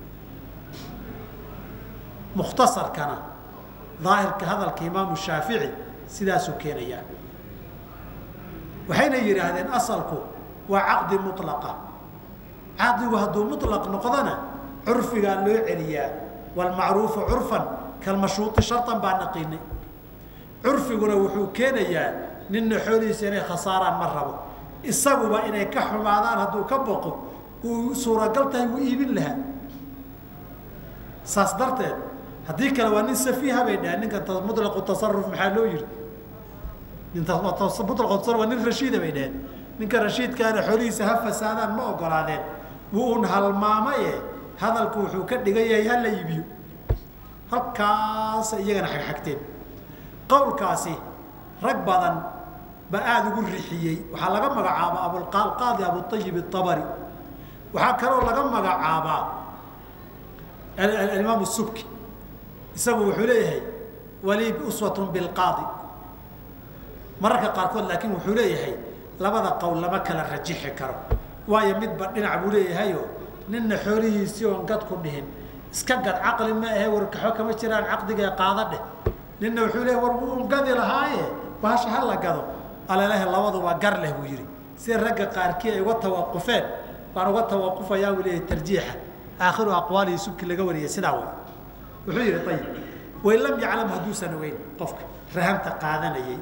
mukhtasarkana daahirka hadalka imaamu shaafici sidaasuu keenayaa waxayna yidhaahdeen asalku waa caqdi mulaqa caqdigu hadduu mulaq noqdona curfigaa loo celiyaa waalmacruufu curfan kalmashuuti shartan baa naqiinay curfiguna wuxuu keenayaa ninna xoolihiisa inay khasaaraan ma rabo isaguba inay ka xumaadaan hadduu ka boqo uu suuragal tahay wuu iibin lahaa saas darteed haddii kale waa nin safiiha bay dhaheen ninkan mulaqu tasaruf maxaa loo yihi mulaqu tasaruf waa nin rashiida bay dhaheen ninka rashiidkaana xoolihiisa ha fasaadaan ma ogolaadeen wuu un halmaamaye hadalku wuxuu ka dhigan yahay hala iibiyo halkaasa iyagana xagxagteen qowlkaasi rag badan ba aada ugu rixiyey waxaa laga magacaabaa abulqaadi abuayib abari waxaa kaloo laga magacaabaa alimaam subki isagu wuxuu leeyahay walii uswatun bilqaadi mararka qaarkood laakiin wuxuu leeyahay labada qowl lama kala rajixi karo waayo midba dhinac buu leeyahayo ninna xoolihiisii oon gad ku dhihin iska gad caqli ma ahe warkaxo kama jiraan caqdiga qaada dheh ninna wuxuu leeyahy war wuu gadi lahaaye bahasha ha la gado alalahe labaduba gar leh buu yidhi sida ragga qaarkii ay uga tawaqufeen baan uga tawaqufayaa buu leeyahay tarjiixa aakhiru aqwaalihi subki laga wariyay sidaa way wuxuu yidhi ayib wain lam yaclam hadduusan ogeyn qofka rahanta qaadanayay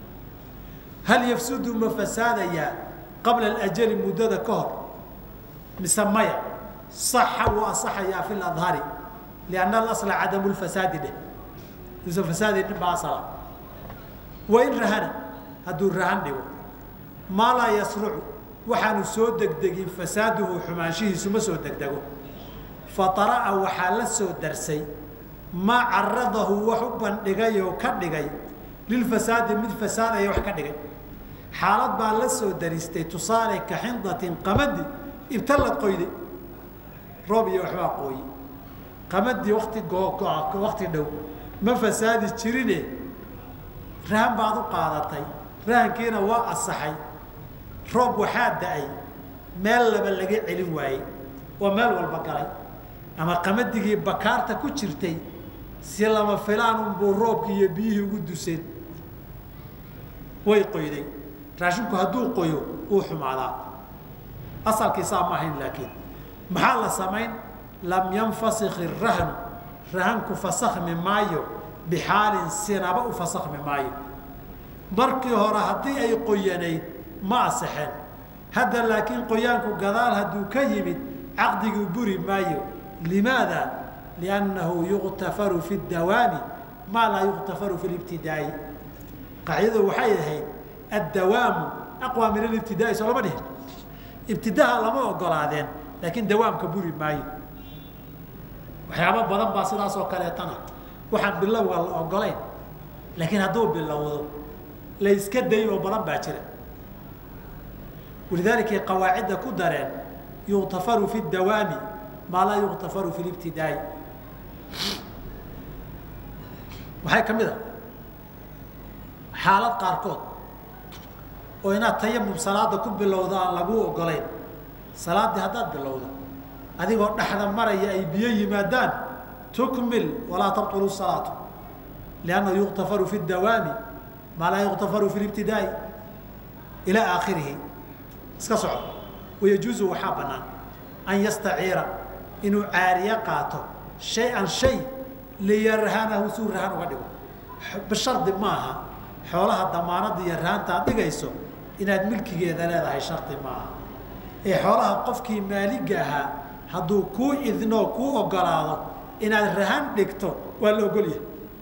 hal yafsudu ma fasaadayaa qabla alajali muddada ka hor mise maya saxa wuu asaxayaa fi ladhari lianna alasla cadamu lfasaadi dheh duusan fasaadi baa asala wain rahana hadduu rahan dhigo maa laa yasrucu waxaanu soo degdegin fasaaduhu xumaanshihiisu ma soo degdego fatara'a waxaa la soo darsay maa caradahu wax u bandhigay oo ka dhigay lilfasaadi mid fasaadaya wax ka dhigay xaalad baa la soo daristay tusaale ka xindatin qamadi ibtalad qoyde roob iyo waxbaa qooye qamadii wakti wakti dhow ma fasaadi jirine rahan baad u qaadatay rahankiina waa asaxay roob waxaa da-ay meel laba laga celin waayey oo meel walba galay ama qamadigii bakaarta ku jirtay si lama filaan unbuu roobkii iyo biyihii ugu duseen way qoyday raashinku hadduu qoyo uu xumaadaa asalkiisaa ma ahayn laakiin maxaa la samayn lam yanfasik irahnu rahanku fasakhmi maayo bixaalin sinaba u fasakhmi maayo markii hore haddii ay qoyanayd ma asexeen hadda laakiin qoyaanku gadaal hadduu ka yimid caqdiguu buri maayo limaada liannahu yuqtafaru fi dawaami maa laa yuqtafaru fi libtidaa'i qaacidadu waxay ahayd addawaamu aqwa min alibtidaa'i soo lama dhihin ibtidaha lama ogolaadeen laakiin dawaamka buri maayo waxyaabo badan baa sidaas oo kaleetana waxaan bilowga la ogolayn laakiin hadduu bilowdo la yska dayn oo badan baa jira walidaalika qawaacidda ku dareen yuktafaru fi dawaami maa laa yuktafaru fi libtidaa'i waxay ka mid a xaalad qaarkood oo inaad tayamum salaada ku bilowda aan laguu ogolayn salaaddii haddaad bilowdo adigoo dhexda maraya ay biyo yimaadaan tukmil walaa tabطulu salaatu liannahu yuktafaru fi dawaami maa laa yuktafaru fi libtidaa'i ilaa aakhirihi iska soco wayajuuzu waxaa bannaan an yastaciira inuu caariye qaato shay-an shay liyarhanahu suu rahan uga dhigo bishardi maaha xoolaha damaanada iyo rahaanta aad dhigayso inaad milkigeeda leedahay shardi maaha ee xoolaha qofkii maaliga ahaa hadduu kuu idnoo kuu ogolaado inaad rahan dhigto waa la ogolyahay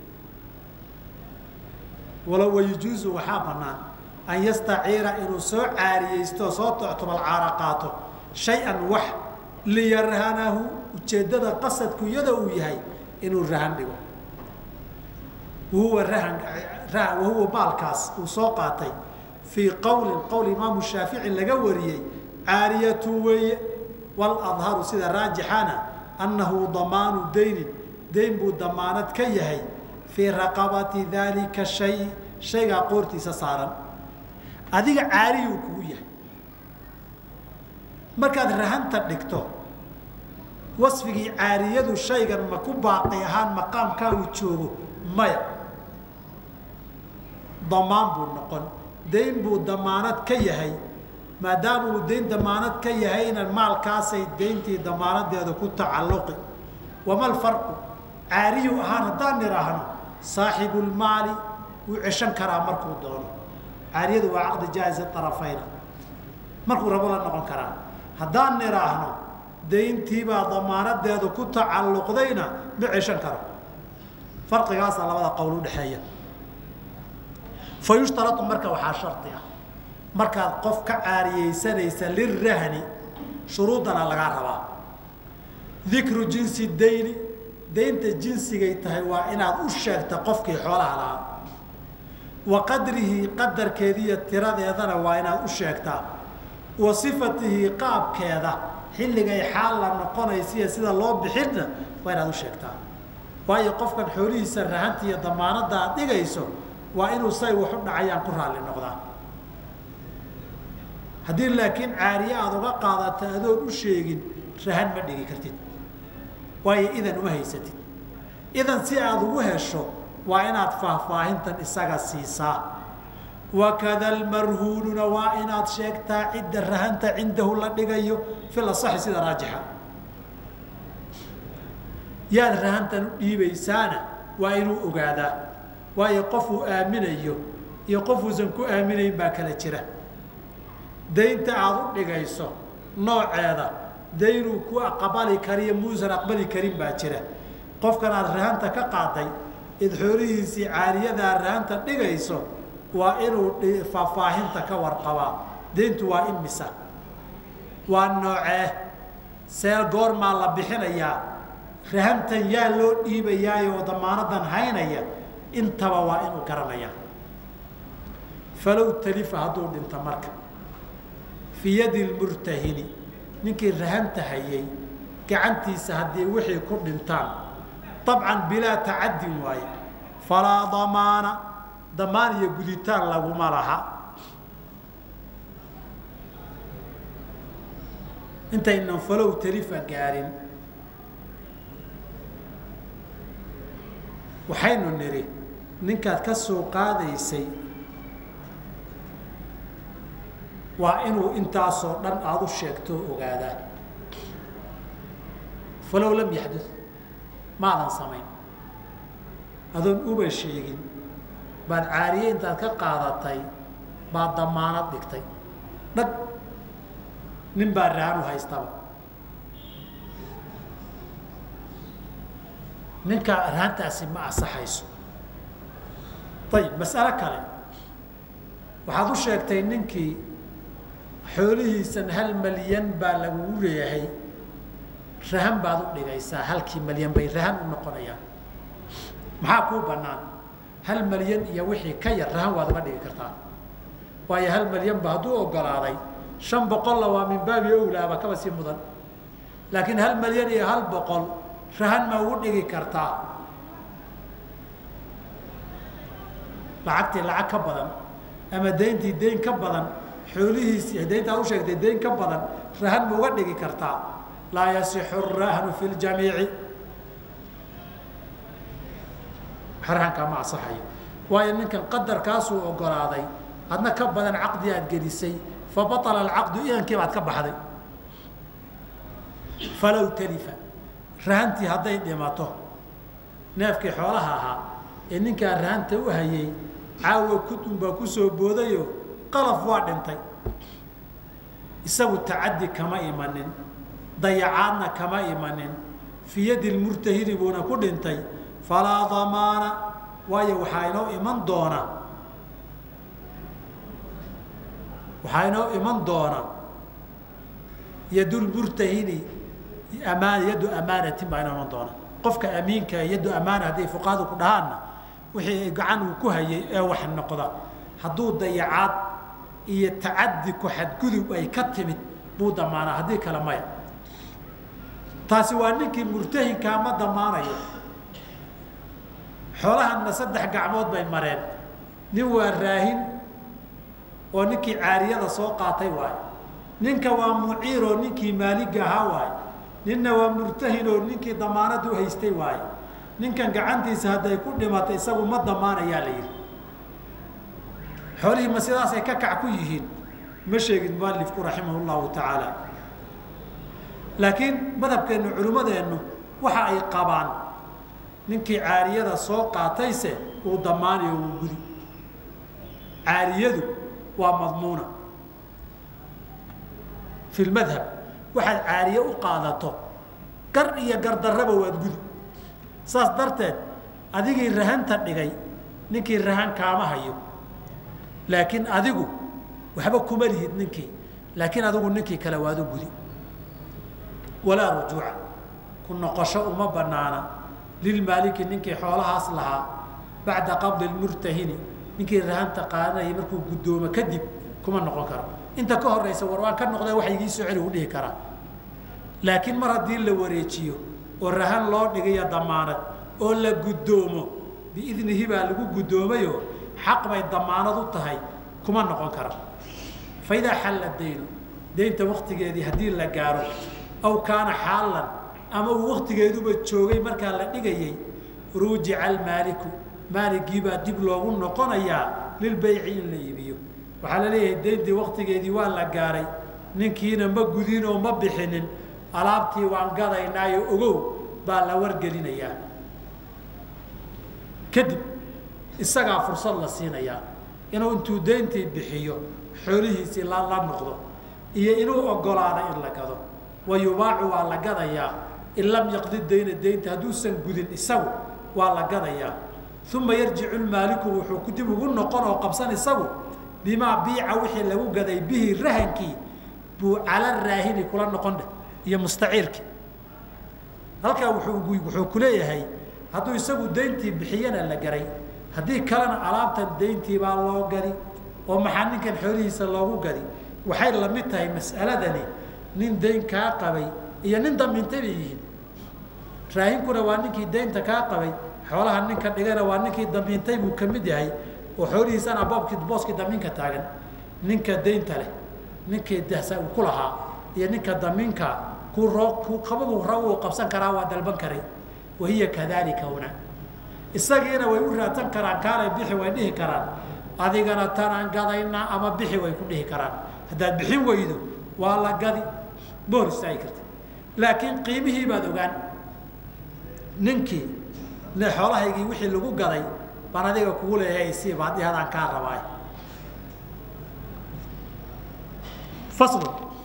walow wayajuuzu waxaa bannaan an yastaciira inuu soo caariyeysto soo toctobal caara qaato shay-an wax liyarhanahu ujeeddada qasadku iyada uu yahay inuu rahan dhigo wahuwa rahan wahuwa maalkaas uu soo qaatay fii qowlin qowl imaamu shaafici laga wariyey caariyatu weeye waladharu sida raajixana annahu damaanu daynin dayn buu damaanad ka yahay fii raqabati daalika shay shaygaa qoortiisa saaran adiga caariyuu kugu yahay markaad rahanta dhigto wasfigii caariyadu shaygan ma ku baaqi ahaan maqaamkaa uu joogo maya damaan buu noqon dayn buu damaanad ka yahay maadaama uu dayn damaanad ka yahayna maalkaasay dayntii damaanadeeda ku tacalluqi wama lfarqu caariyu ahaan haddaan nidhaahno saaxibulmaali wuu ceshan karaa markuu doono caariyadu waa caqdi jaa'iza arafayna markuu rabo la noqon karaa haddaan nidhaahno dayntiibaa damaanadeedu ku tacalluqdayna ma ceshan karo farqigaasaa labada qowl udhexeeya fa yushtarau marka waxaa shardi ah markaad qof ka caariyeysanaysa lirahni shuruudana lagaa rabaa dikru jinsi dayni daynta jinsigay tahay waa inaad u sheegta qofkii xoolaha lahaa wa qadrihi qadarkeediiyo tiradeedana waa inaad u sheegtaa wa sifatihi qaabkeeda xilligay xaal la noqonaysiiyo sida loo bixinna waa inaad u sheegtaa waayo qofkan xoolihiisa rahanta iyo damaanadda aad dhigayso waa inuu say wax u dhacayaan ku raalli noqdaa haddii laakiin caariye aada uga qaadata adoon u sheegin rahan ma dhigi kartid waayo idan uma haysatid idan si aada ugu hesho waa inaad faahfaahintan isaga siisaa wakada almarhuununa waa inaad sheegtaa cidda rahanta cindahu la dhigayo fil asaxi sida raajixa yaad rahantan u dhiibaysaana waa inuu ogaadaa waayo qofuu aaminayo iyo qofuusan ku aaminayn baa kala jira daynta aada u dhigayso nooceeda daynuu ku aqbali kariyo muusan aqbali karin baa jira qofkan aada rahanta ka qaaday id xoolihiisii caariyadaa rahanta dhigayso waa inuu faahfaahinta ka warqabaa dayntu waa imisa waa noocee seel goormaa la bixinayaa rahantan yaa loo dhiibayaayo oo damaanadan haynaya intaba waa inuu garanayaa falow talifa hadduu dhinto marka fii yadi lmurtahini ninkii rahanta hayay gacantiisa haddii wixii ku dhintaan abcan bilaa tacadin waaye falaa damaana damaan iyo guditaan laguma laha intaynan falow talifa gaarin waxaynu nidhi ninkaad ka soo qaadaysay waa inuu intaasoo dhan aada u sheegto o ogaadaa falow lam yaxdud maadan samayn adoon uba sheegin baad caariye intaad ka qaadatay baad damaanad dhigtay dhag nin baa rahan u haystaba ninka rahantaasi ma asaxayso ayib mas'alo kale waxaad u sheegtay ninkii xoolihiisan hal malyan baa lagugu leeyahay rahan baad u dhigaysaa halkii malyan bay rahan u noqonayaan maxaa kuu bannaan hal malyan iyo wixii ka yar rahan waad uga dhigi kartaa waayo hal malyan ba hadduu ogolaaday shan boqolla waa min baabi owlaaba kaba sii mudan laakiin hal malyan iyo hal boqol rahan ma ugu dhigi kartaa lacagtii lacag ka badan ama dayntii dayn ka badan xoolihiisii dayntaa u sheegtay dayn ka badan rahan ma uga dhigi kartaa laa yasixu rahnu fi ljamiici rahankaa ma asaxayo waayo ninkan qadarkaasuu ogolaaday adna ka badan caqdi aad gelisay fa baطala alcaqdu idankii baad ka baxday falow talifa rahantii hadday dhimato neefkii xoolaha ahaa ee ninkaa rahanta u hayay caawa kudun baa ku soo boodayo qalaf waa dhintay isagu tacaddi kama imanin dayacaadna kama imanin fii yadi lmurtahini buuna ku dhintay falaa damaana waayo waxaa inoo iman doona waxaa inoo iman doona yadulmurtahini amaan yaddu amaanatin baa inoo iman doona qofka amiinka yaddu amaana hadday fuqahadu ku dhahaanna wixii gacan uu ku hayay ee wax noqda hadduu dayacaad iyo tacaddi ku xadgudub ay ka timid buu damaanaa haddii kale maya taasi waa ninkii murtahinkaa ma damaanayo xoolahanna saddex gacmood bay mareen nin waa raahin oo ninkii caariyada soo qaatay waayo ninka waa muciiroo ninkii maaliga ahaa waayo ninna waa murtahin oo ninkii damaanada u haystay waayo ninkan gacantiisa hadday ku dhimatay isagu ma damaanayaa la yidhi xoolihii ma sidaasay ka kac ku yihiin ma sheegin mualifku raximah llahu tacaala laakiin madhabkeennu culimmadeennu waxa ay qabaan ninkii caariyada soo qaatayse uu damaanayo uu gudi caariyadu waa madmuuna fi lmadhab waxaad caariye u qaadato gar iyo gardarraba waad gudi saas darteed adigii rahanta dhigay ninkii rahan kaama hayo laakiin adigu waxba kuma lihid ninkii laakiin adigu ninkii kale waad u gudi walaa rujuuca ku noqosho uma banaana lilmaaliki ninkii xoolahaas lahaa bacda qabdi lmurtahini ninkii rahanta qaadanayay markuu guddoomo kadib kuma noqon karo inta ka horeysa war waan ka noqday wax igii soo celi u dhihi karaa laakiin mar haddii la wareejiyo oo rahan loo dhigayo damaanad oo la guddoomo biidnihi baa lagu guddoomayo xaq bay damaanad u tahay kuma noqon kara fa idaa xalla daynu daynta waktigeedii haddii la gaaro aw kaana xaalan ama uu waktigeeduba joogay markaa la dhigayay ruujica almaaliku maaligiibaa dib loogu noqonayaa lilbayci in la iibiyo waxaa la leeyahay dayntii waktigeedii waa la gaaray ninkiina ma gudin oo ma bixinin alaabtii waan gadaynaayo ogow baa la wargelinayaa kadib isagaa fursad la siinayaa inuu intuu dayntii bixiyo xoolihiisii la la noqdo iyo inuu ogolaado in la gado wa yubaacu waa la gadayaa in lam yaqdi dayna daynta hadduusan gudin isagu waa la gadayaa uma yarjicu lmaaliku wuxuu dib ugu noqon oo qabsan isagu bimaa biica wixii lagu gaday bihi rahankii buu cala raahini kula noqon dheh iyo mustaciirkii halkaa wuuu wuxuu ku leeyahay hadduu isagu dayntii bixiyana la garay haddii kalena alaabtan dayntii baa loo gadi oo maxaa ninkan xoolihiisa loogu gadi waxay la mid tahay mas'aladani nin dayn kaa qabay iyo nin damiintay bay yihiin raahinkuna waa ninkii daynta kaa qabay xoolaha ninka dhigana waa ninkii damiintay buu ka mid yahay oo xoolihiisana boobkii booskii damiinka taagan ninka daynta leh ninkii dahsa uu ku lahaa iyo ninka damiinka ku roo ku qabagu ra uu qabsan karaa waa dalban karay wahiya kadalika huna isagiina way u raadsan karaan kaalay bixi way dhihi karaan adigana tanaan gadaynaa ama bixi way ku dhihi karaan haddaad bixin weydo waa la gadi ma hor istaagi karti laakiin qiimihii baad ogaan ninkii ne xoolahaygii wixii lagu gaday baan adiga kugu leeyahay sii ba haddii hadaan kaa rabaay faslu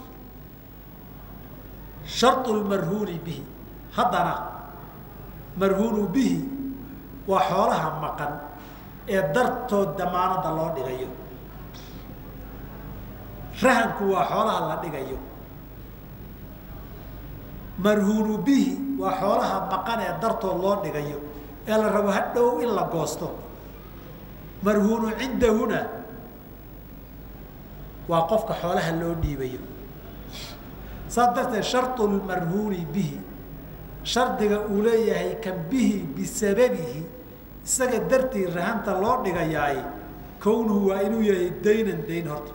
sharطu lmarhuuni bihi haddana marhuunu bihi waa xoolaha maqan ee dartood damaanada loo dhigayo rahanku waa xoolaha la dhigayo marhuunu bihi waa xoolaha maqan ee dartood loo dhigayo ee la rabo hadhow in la goosto marhuunu cindahuna waa qofka xoolaha loo dhiibayo saas darteed shardu lmarhuuni bihi shardiga uu leeyahay kan bihi bisababihi isaga dartii rahanta loo dhigayaay kownuhu waa inuu yahay daynan dayn horta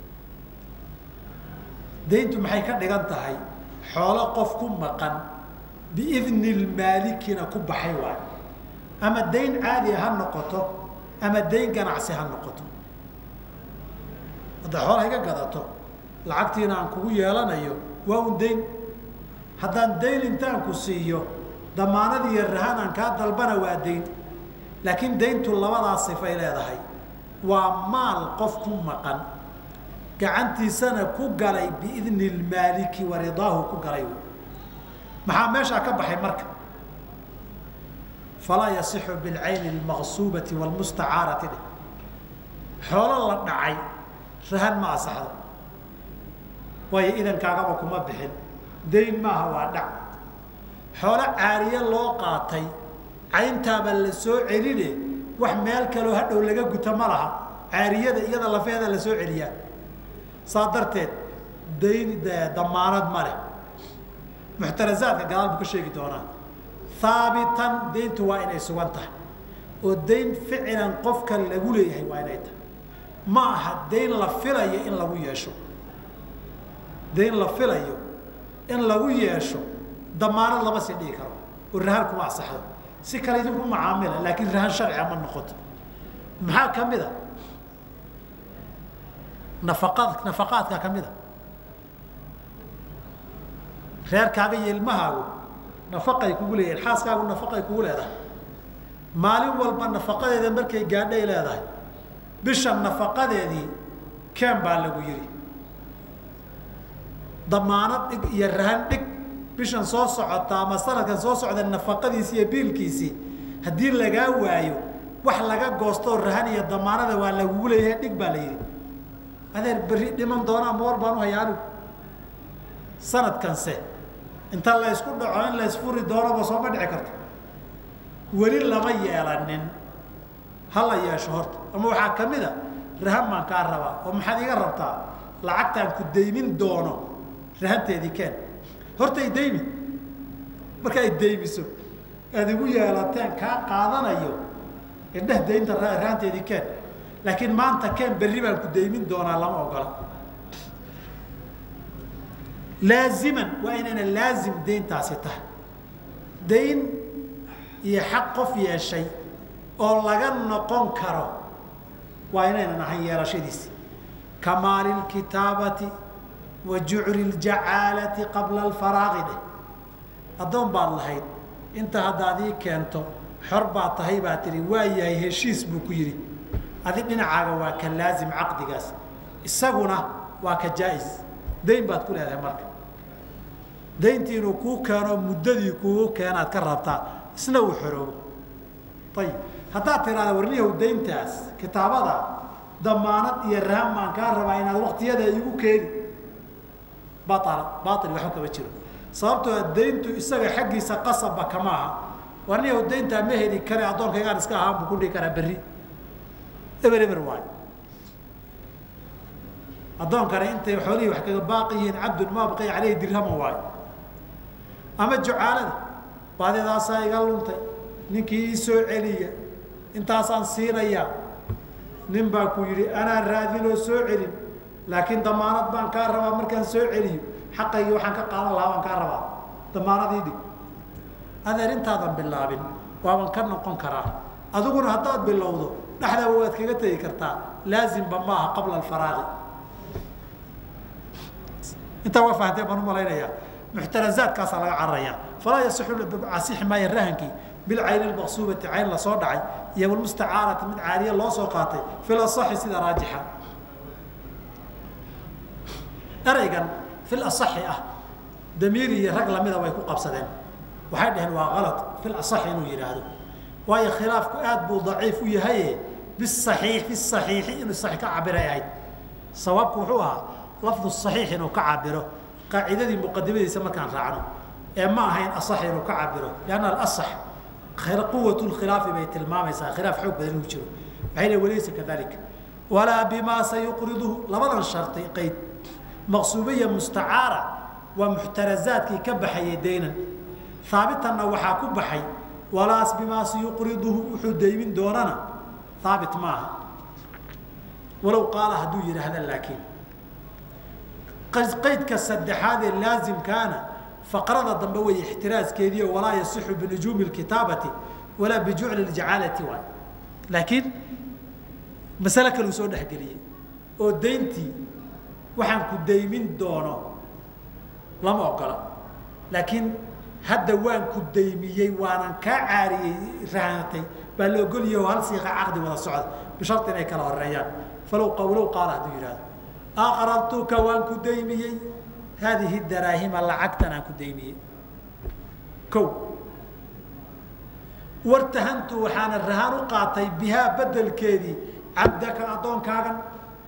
dayntu maxay ka dhigan tahay xoolo qof ku maqan biidni lmaalikina ku baxay waayo ama dayn caadiya ha noqoto ama dayn ganacsi ha noqoto hadday xoolaha iga gadato lacagtiina aan kugu yeelanayo waa un dayn haddaan dayn intaan ku siiyo damaanad iyo rahan aan kaa dalbana waa dayn laakiin dayntu labadaas sifay leedahay waa maal qof ku maqan gacantiisana ku galay biidni lmaaliki wa ridaahu ku galay maxaa meeshaa ka baxay marka falaa yasixu bilcayni almaqsuubati wlmustacaarati dheh xoolo la dhacay rahan ma asaxdo waayo idankaagaba kuma bixin dayn maaha waa dhac xoolo caariye loo qaatay cayntaaba la soo celine wax meel kaloo hadhow laga guta ma laha caariyada iyada lafeeda la soo celiyaa saa darteed dayn damaanad ma leh muxtarazaadka gadaal buu ka sheegi doonaa haabitan dayntu waa inay sugan tahay oo dayn ficilan qofka lagu leeyahay waa inay tahay ma aha dayn la filayo in lagu yeesho dayn la filayo in lagu yeesho damaanad lama sii dhigi karo oo rahan kuma asaxdo si kale idinku macaamila laakiin rahan sharciga ma noqoto maxaa ka mid a nafaqad nafaqaadka ka mid a reerkaaga iyo ilmahaagu nafaqay kugu leeyihin xaaskaagu nafaqay kugu leedahay maalin walba nafaqadeeda markay gaadhay leedahay bisha nafaqadeedii keen baa lagu yidhi damaanad dhig iyo rahan dhig bishan soo socota ama sanadkan soo socda nafaqadiisii iyo biilkiisii haddii lagaa waayo wax laga goostoo rahan iyo damaanada waa lagugu leeyahay dhig baa la yidhi adeer berri dhiman doona ama war baan u hayaa anigu sanadkanse inta la ysku dhaco in la ysfuri doonaba sooma dhici karto weli lama yeelanin ha la yeesho horta ama waxaa ka mid a rahan baan kaa rabaa oo maxaad iga rabtaa lacagtaan ku daymin doono rahanteedii keen horta ay daymi marka ay daymiso aad igu yeelateen kaa qaadanayo indheh daynta rahanteedii keen laakiin maanta keen berri baan ku daymin doonaa lama ogola laaziman waa inayna laazim dayntaasi tahay dayn iyo xaq qof yeeshay oo laga noqon karo waa inaynan ahayn yeelashadiisi kamaali lkitaabati wa jucri ljacaalati qabla alfaraaqi dheh addoon baad lahayd inta haddaad ii keento xor baad tahay baa tihi waa yahay heshiis buu ku yidhi adi dhinacaaga waa ka laazim caqdigaas isaguna waa ka jaa-is dayn baad ku leedahay marka dayntii inuu kuu keeno muddadii kuugu keenaad ka rabtaa isna uu xoroobo ayib haddaad tiraada warniyahow dayntaas kitaabada damaanad iyo rahan baan kaa rabaa inaad waktiyada igu keeni baala baail waxba kama jiro sababtoo dayntu isaga xaggiisa qasabba kama aha warniyahow dayntaa ma heli kare addoonkaygaan iska ahaan buu ku dhihi karaa berri eber eber waayo addoonkani intay xoolihii wax kaga baaqi yihiin cabdun maa baqiya caleyhi dirhama waayo ama jucaalada baadidaasaa iga luntay ninkii ii soo celiya intaasaan siinayaa nin baa ku yidhi anaa raadinoo soo celin laakiin damaanad baan kaa rabaa markaan soo celiyo xaqaygii waxaan ka qaadan lahaa baan kaa rabaa damaanadii dhig adeer intaadan bilaabin waaban ka noqon karaa adiguna haddaad bilowdo dhexdaba waad kaga tegi kartaa laazimba maaha qabla alfaraaqi intaa waa fahanteen baan umalaynayaa muxtarazaadkaasaa laga cararaya falaa yasixu asixi maayo rahankii bilcayni lmaqsuubati cayn lasoo dhacay iyo walmustacaarati mid caaliya loo soo qaatay fil asaxi sida raajixa eraygan fil asaxi ah damiir iyo rag lamida way ku qabsadeen waxay dhaheen waa kalad fil asaxi inuu yidhaahdo waayo khilaafku aad buu daciif u yahaye bisaxiix fi saxiixi inuu saxiix ka cabiray ahayd sawaabku wuxuu ahaa lafdu saxiix inuu ka cabiro qaacidadii muqadimadiisa markaan raacno ee ma ahayn asax inuu ka cabiro lianna alasax quwat lkhilaafi bay tilmaamaysaa khilaaf xoog badan inuu jiro waxay le walaysa kadalika walaa bimaa sayuqriduhu labadan sharti qayd maqsuubiya mustacaara waa muxtarazaadkii ka baxayay daynan haabitanna waxaa ku baxay walaas bimaa sayuqriduhu wuxuu daymin doonana haabit maaha walow qaala hadduu yidhaahda laakiin qaydka saddexaad ee laazimkaana faqrada dambe way ixtiraaskeediio walaa yasixu binujuumi kitaabati walaa bijucli ljacaalati waay laakiin masale kaluu soo dhexgeliyey oo dayntii waxaan ku daymin doono lama ogola laakiin hadda waan ku daymiyey waanan kaa caariyey rahanatay baa la ogolyahy oo hal siiqa caqdi wada socda bishari inay kala horeeyaan falow qawlow qaala hadduu yidhahdo aqradtuka waan ku daymiyey haadihi daraahima lacagtan aan ku daymiyey o wartahantu waxaana rahaan u qaatay bihaa bedelkeedii cabdaka addoonkaagan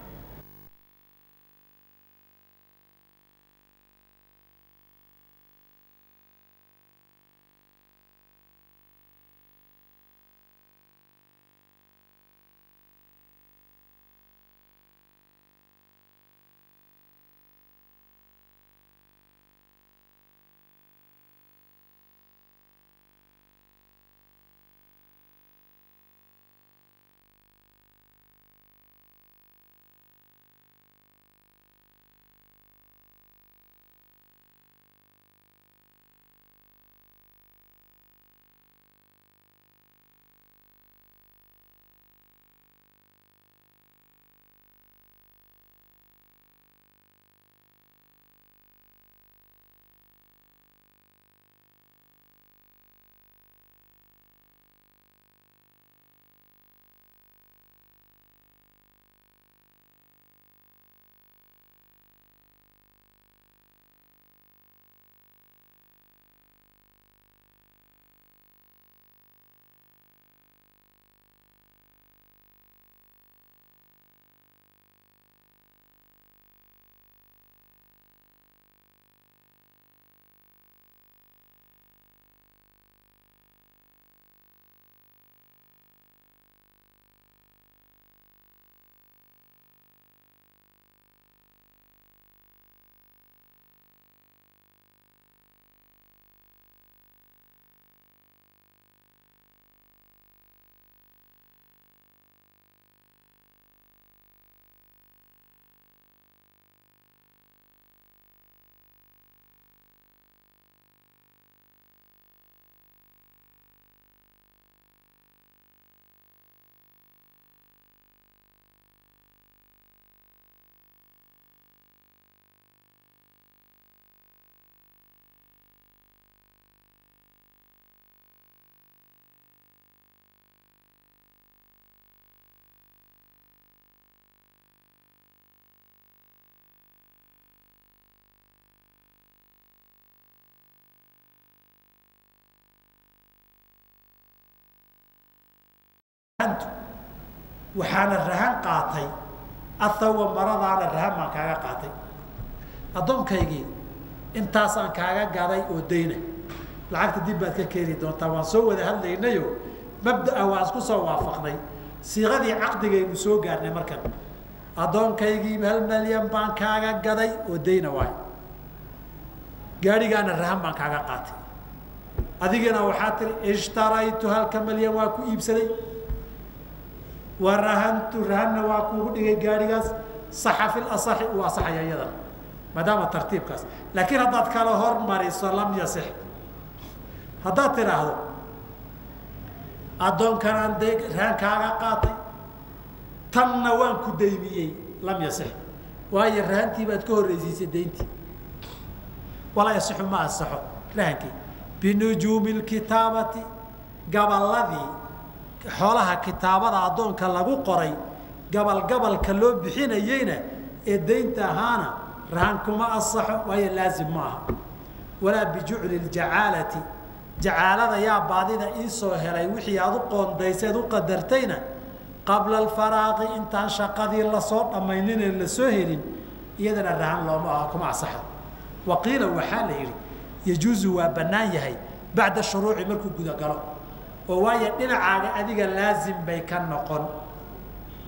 waxaana rahan qaatay athawa maradaana rahan baan kaaga qaatay addoonkaygii intaasaan kaaga gaday oo dayna lacagta dib baad ka keeni doontaa waan soo wada hadlaynayo mabdaa waan isku soo waafaqnay siiqadii caqdigaynu soo gaarnay markan addoonkaygii hal malyan baan kaaga gaday oo dayna waay gaadhigaana rahan baan kaaga qaatay adigana waxaa tiri ishtaraytu halka malyan waa ku iibsaday wa rahantu rahanna waa kuugu dhigay gaadhigaas saxa fi lasaxi uu asaxaya iyadana maadaama tartiibkaas laakiin haddaad kala hormariso lam yasix haddaad tidhaahdo addoonkanaan de rahan kaaga qaatay tanna waan ku daymiyey lam yasix waayo rahantii baad ka horreysiisay dayntii walaa yasixu ma asaxo rahankii binujuumi lkitaabati gaballadii xoolaha kitaabada addoonka lagu qoray gabal gabalka loo bixinayeyna ee daynta ahaana rahan kuma asaxo waayo laazim ma aha walaa bijucli ljacaalati jacaalada yaa baadida iisoo helay wixii aad u qoondayseed u qadartayna qabla alfaraaqi intaan shaqadii lasoo dhammayninee lasoo helin iyadana rahan looma aha kuma asaxo wa qiila waxaa la yidhi yajuuzu waa bannaan yahay bacda shuruuci markuu gudagalo oo waayo dhinacaaga adiga laazim bay ka noqon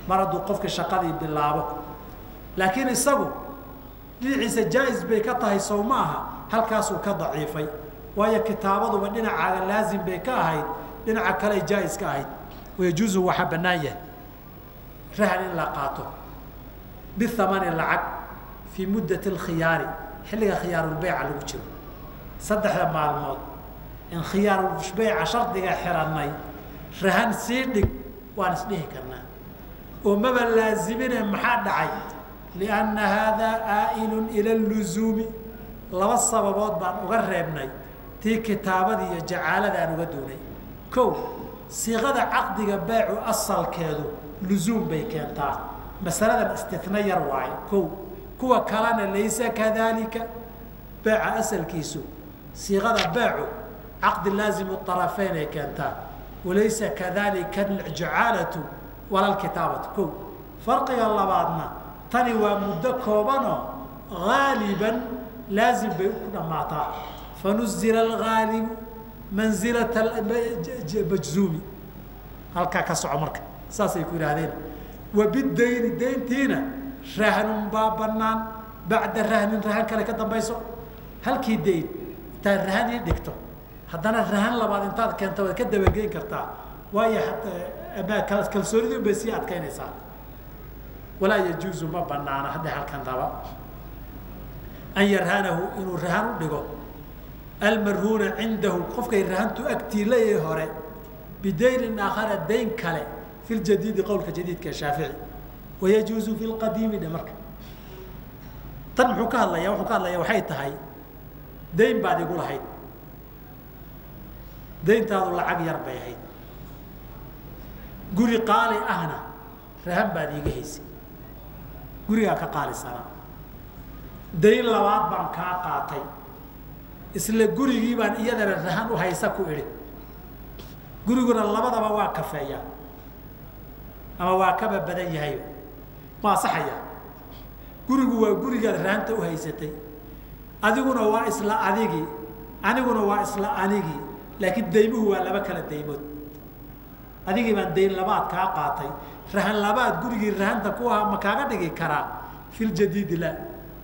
mar hadduu qofkii shaqadii bilaabo laakiin isagu dhinaciisa jaa-is bay ka tahay sow ma aha halkaasuu ka daciifay waayo kitaabaduba dhinacaaga laazim bay ka ahayd dhinaca kale jaa-is ka ahayd wayajuuzu waxaa bannaan yahay rahan in la qaato bihamani lacag fii muddati alkhiyaari xilliga khiyaarulbeyca lagu jiro saddexda maalmood in khiyaarulbeyca shardiga xirannay rahan sii dhig waan isdhihi karnaa oo maba laazimine maxaa dhacay lianna haadaa aa'ilun ila luzuumi laba sababood baan uga reebnay tii kitaabadii iyo jacaalada aan uga doonay kow siiqada caqdiga beecu asalkeedu luzuum bay keentaa masaladan istina yar waayo kow kuwa kalena laysa kadalika beeca asalkiisu siiqada beecu caqdi laazimu طarafeyn ay keentaa walaysa kadalika aljacaalatu wala lkitaabatu kow farqiga labaadna tani waa muddo koobanoo gaaliban laazim bay ku dhammaataa fanuzila algaalibu manzilata majzuumi halkaa ka soco marka saasay ku yidhaahdeen wabidayni dayntiina rahnun baa banaan bacda rahnin rahan kale ka dambayso halkii dayn intaad rahan ii dhigto haddana rahan labaad intaad keenta waad ka dabageyn kartaa waayo kalsoonidii un bay sii adkaynaysaa walaa yajuuzu ma banaana hadda halkan raba an yarhanahu inuu rahan u dhigo almarhuuna cindahu qofkay rahantu agtiilayay hore bidaynin aakhara dayn kale fi ljadiidi qowlka jadiidka shaafici wayajuuzu fi lqadiimi dhe marka tan muxuu ka hadlaya wuxuu ka hadlaya waxay tahay dayn baad igu lahayd dayntaadu lacag yar bay ahayd guri qaali ahna rahan baad iiga haysay gurigaa ka qaalisanaa dayn labaad baan kaa qaatay isla gurigii baan iyadana rahan u haysa ku idhi guriguna labadaba waa kafeeya ama waa kaba badan yahay ma asaxaya gurigu waa gurigaad rahanta u haysatay adiguna waa isla adigii aniguna waa isla anigii laakiin daymuhu waa laba kala daymood adigii baan dayn labaad kaa qaatay rahan labaad gurigii rahanta ku ahaa ma kaaga dhigi karaa fi ljadiidi la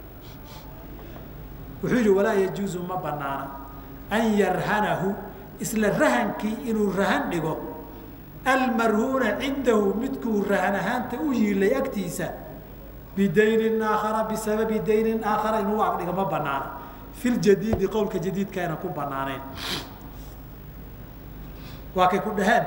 wuxuu yidhi walaa yajuuzu ma banaana an yarhanahu isla rahankii inuu rahan dhigo almarhuuna cindahu midkuu rahan ahaanta u yiilay agtiisa bidaynin aakhara bisababi daynin aakhara inuu agdhigo ma banaana fi ljadiidi qowlka jadiidka ayna ku banaanayn waa kay ku dhaheen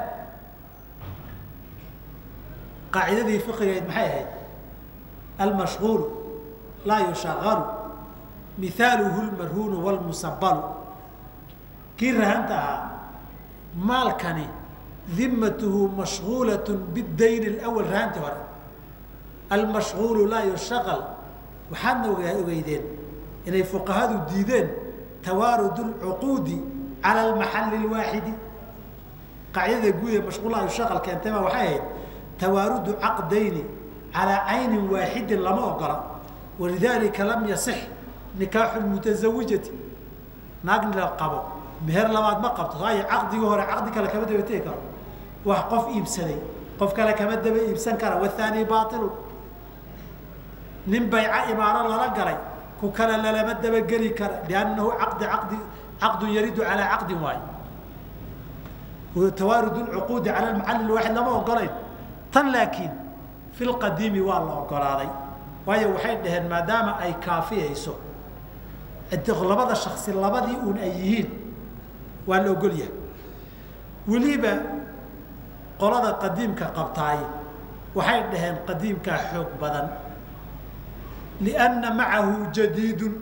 qaacidadii fiqigeed maxay ahayd almashغuulu laa yushagalu mihaaluhu lmarhuunu wlmusabalu kii rahanta ahaa maalkani dimatuhu mashغuulaة bاdayn اأwl rahanti hore almashغuulu laa yushagal waxaadna ogeydeen inay fuqahadu diideen tawaarud اlcuquudi calى اmaxali اwaaxidi qaacidada guud ee mashغul laa yushaqal keentay baa waxay ahayd tawaarudu caqdayni calىa cayni waaxidin lama ogola walidalika lam yaصix nikaaxu mutaزawijati naag la qabo meher labaad ma qabto waayo caqdigii hore caqdi kale kama daba tegi karo wax qof iibsaday qof kale kama daba iibsan kara wathani bailu nin bayca imaano lala galay ku kale lalama dabageli kara liannahu caqdi caqdi caqdun yaridu calaa caqdin waayo tawaarud lcuquudi cala lmacalil waaxid lama ogolayn tan laakiin fi lqadiimi waa la ogolaaday waayo waxay dhaheen maadaama ay kaafiyayso labada shaksi labadii uun ay yihiin waa la ogol yahay weliba qolada qadiimka qabtaay waxay dhaheen qadiimkaa xoog badan lianna macahu jadiidun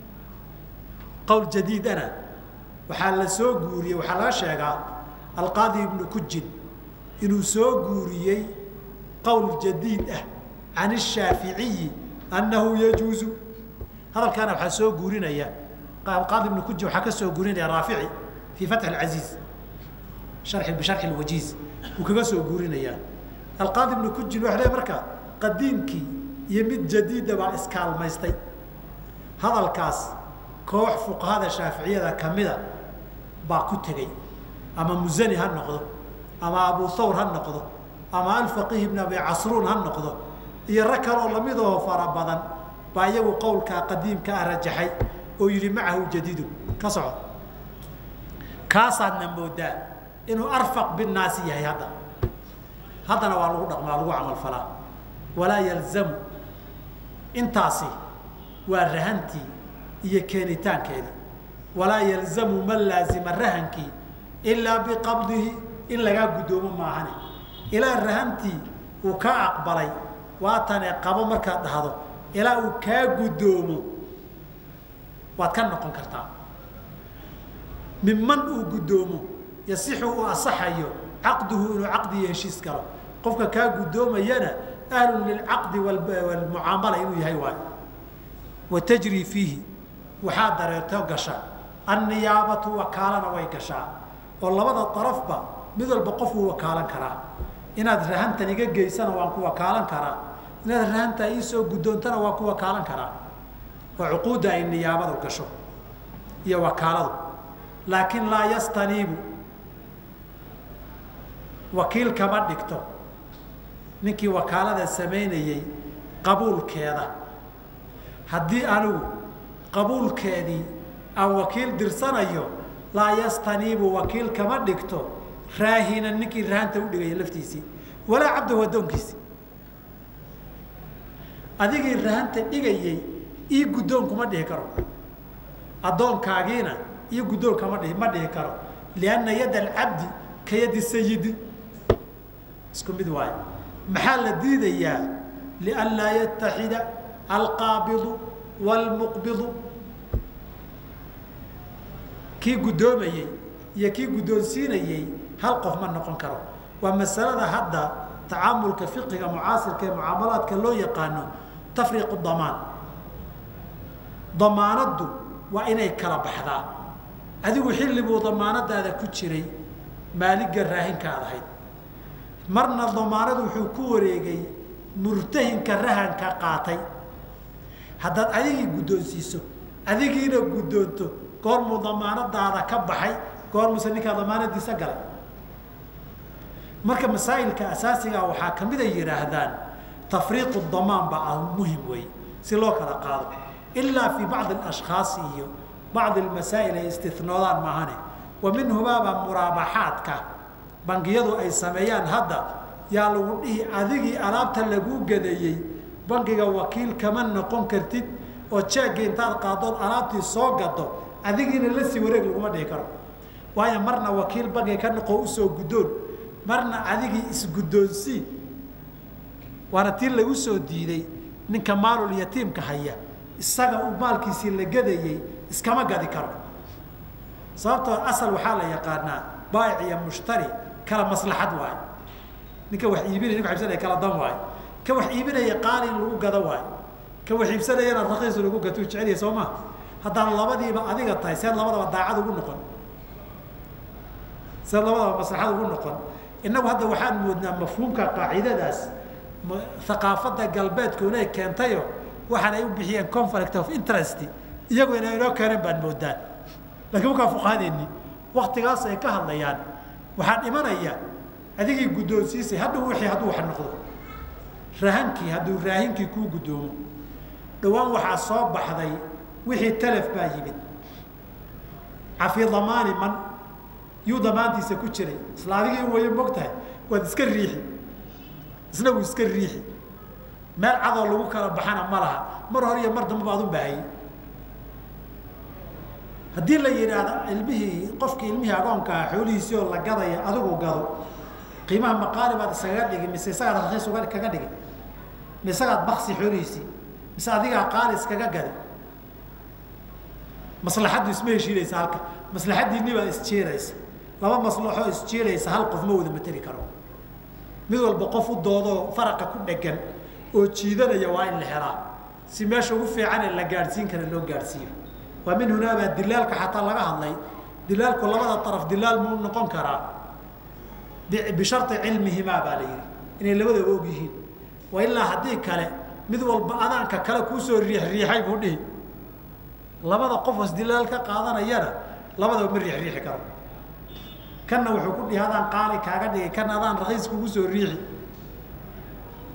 qowl jadiidana waxaa la soo guuriyey waxaa laga sheegaa alqaadi ibnu kujin inuu soo guuriyey qowl jadiid ah can الshaaficiyi annahu yajuuzu hadalkaana waxaa soo guurinaya qaadi ibnu kujin waxaa ka soo guurinaya raafici fii fatx اcaziiz hari bisharxi اwajiiz wuu kaga soo guurinayaa alqaadi ibnu kujin waxa le marka qadiimkii iyo mid jadiida baa iskaalmaystay hadalkaas koox fuqahada shaaficiyada kamida baa ku tegey ama musani ha noqdo ama abu thawr ha noqdo ama alfaqiih ibn abi casruun ha noqdo iyo rag kaloo lamidoo fara badan baa iyagu qowlkaa qadiimka ah rajaxay oo yidhi macahu jadiidu ka soco kaasaadna moodaa inuu arfaq binnaasi yahay hadda haddana waa lagu dhaqmaa lagu camalfalaa walaa yalzamu intaasi waa rahantii iyo keenitaankeedii walaa yalzamu man laazima rahankii ilaa biqabdihi in lagaa guddoomo maahane ilaa rahantii uu kaa aqbalay waatane qabo markaad dhahdo ilaa uu kaa guddoomo waad ka noqon kartaa minman uu guddoomo yasixu uu asaxayo caqduhu inuu caqdi iyo heshiis galo qofka kaa guddoomayana ahlun lilcaqdi walmucaamala inuu yahay waayo wa tajri fiihi waxaa dareerto gasha anniyaabatu wakaalana way gashaa oo labada darafba mid walba qofuu wakaalan karaa inaad rahantan iga geysana waan ku wakaalan karaa inaad rahanta iisoo guddoontana waan ku wakaalan karaa oo cuquudda ay niyaabadu gasho iyo wakaaladu laakiin laa yastaniibu wakiil kama dhigto ninkii wakaalada samaynayey qabuulkeeda haddii anigu qabuulkeedii aan wakiil dirsanayo laa yastaniibu wakiil kama dhigto raahinan ninkii rahanta u dhigaya laftiisii walaa cabdahu addoonkiisi adigii rahanta dhigayey ii guddoon kuma dhihi karo addoonkaagiina iyo guddoon kama dhihi ma dhihi karo lianna yadda alcabdi ka yaddi sayidi isku mid waayo maxaa la diidayaa lianlaa yataxida alqaabidu waalmuqbidu kii guddoomayey iyo kii guddoonsiinayey hal qof ma noqon karo waa masalada hadda tacaamulka fiqiga mucaasirka ee mucaamalaadka loo yaqaano tafriiqu damaan damaanaddu waa inay kala baxdaa adigu xilli buu damaanadaada ku jiray maaligga raahinka aad ahayd marna damaanadu wuxuu ku wareegay murtahinka rahanka qaatay haddaad adigii guddoonsiiso adigiina guddoonto goormuu damaanadaada ka baxay goormuuse ninkaa damaanadiisa galay marka masaa'ilka asaasigaa waxaa ka mid ay yidhaahdaan tafriiqu damaan baa muhim wey si loo kala qaado ilaa fii bacdi alashkhaasi iyo bacdi almasaa'il ay istinoodaan maahane wa minhumaabaa muraabaxaadka bangiyadu ay sameeyaan hadda yaa lagu dhihi adigii alaabta laguu gadeeyey bangiga wakiil kama noqon kartid oo jeegga intaad qaadood alaabtii soo gado adigiina la sii wareeg laguma dhihi karo waayo marna wakiil bangiga ka noqo usoo guddoon marna adigii isguddoonsii waana tii lagu soo diiday ninka maalul yatiimka haya isaga uu maalkiisii la gadayey iskama gadi karo sababtoo asal waxaa la yaqaanaa baayic iyo mushtari kala maslaxad waayo ninka wax iibinaya ninka iibsanaya kala dan waayo ka wax iibinaya qaali in lagu gado waayo ka wax iibsanayana raqiis lagu gato jecelya soo maa haddaan labadiiba adiga tahay seed labadaba daacad ugu noqon seed labadaba maslaxad ugu noqon innagu hadda waxaan moodnaa mafhuumka qaacidadaas aqaafada galbeedku inay keentayo waxaan ay u bixiyeen conflict of interest iyagu inay inoo keeneen baan moodaan lakiin markaa fuqahadeeni waktigaas ay ka hadlayaan waxaa dhimanaya adigii guddoonsiisay hadhow wixii hadduu wax noqdo rahankii hadduu raahinkii kuu guddoomo dhowaan waxaa soo baxday wixii talaf baa yimid cafi damaani man yuu damaantiisa ku jiray isla adigii wayo mogtahay waad iska riixi isna wuu iska riixi meel cadoo lagu kala baxana ma laha mar hore iyo mar damba baad u baahayey haddii la yidhaahdo ilmihii qofkii ilmihii agoonkaa xoolihiisii oo la gadaya adigu gado qiimaha maqaali baad iskaga dhigi mise isagaad rakiis uga kaga dhigi mise isagaad baksi xoolihiisii mise adigaa qaali iskaga gadi maslaxaddu isma heshiinaysa halka maslaxaddiinni baa isjeeraysa laba maslaxoo isjeeraysa hal qof ma wada mateli karo mid walba qof u doodoo faraqa ku dhegan oo jiidanaya waa in la helaa si meesha ugu fiicanee la gaadhsiin kara loo gaadhsiiyo waa min hunaabaa dilaalka xataa laga hadlay dilaalku labada araf dilaal muu noqon karaa bishari cilmihimaa baa la yidhi inay labadaba og yihiin wa ilaa haddii kale mid walba adaanka kale kuusoo riixriixay buu dhihi labada qofos dilaal ka qaadanayana labadaba ma riixriixi karo kanna wuxuu ku dhihi adaan qaali kaaga dhigay kana adaan rakiis kugu soo riixi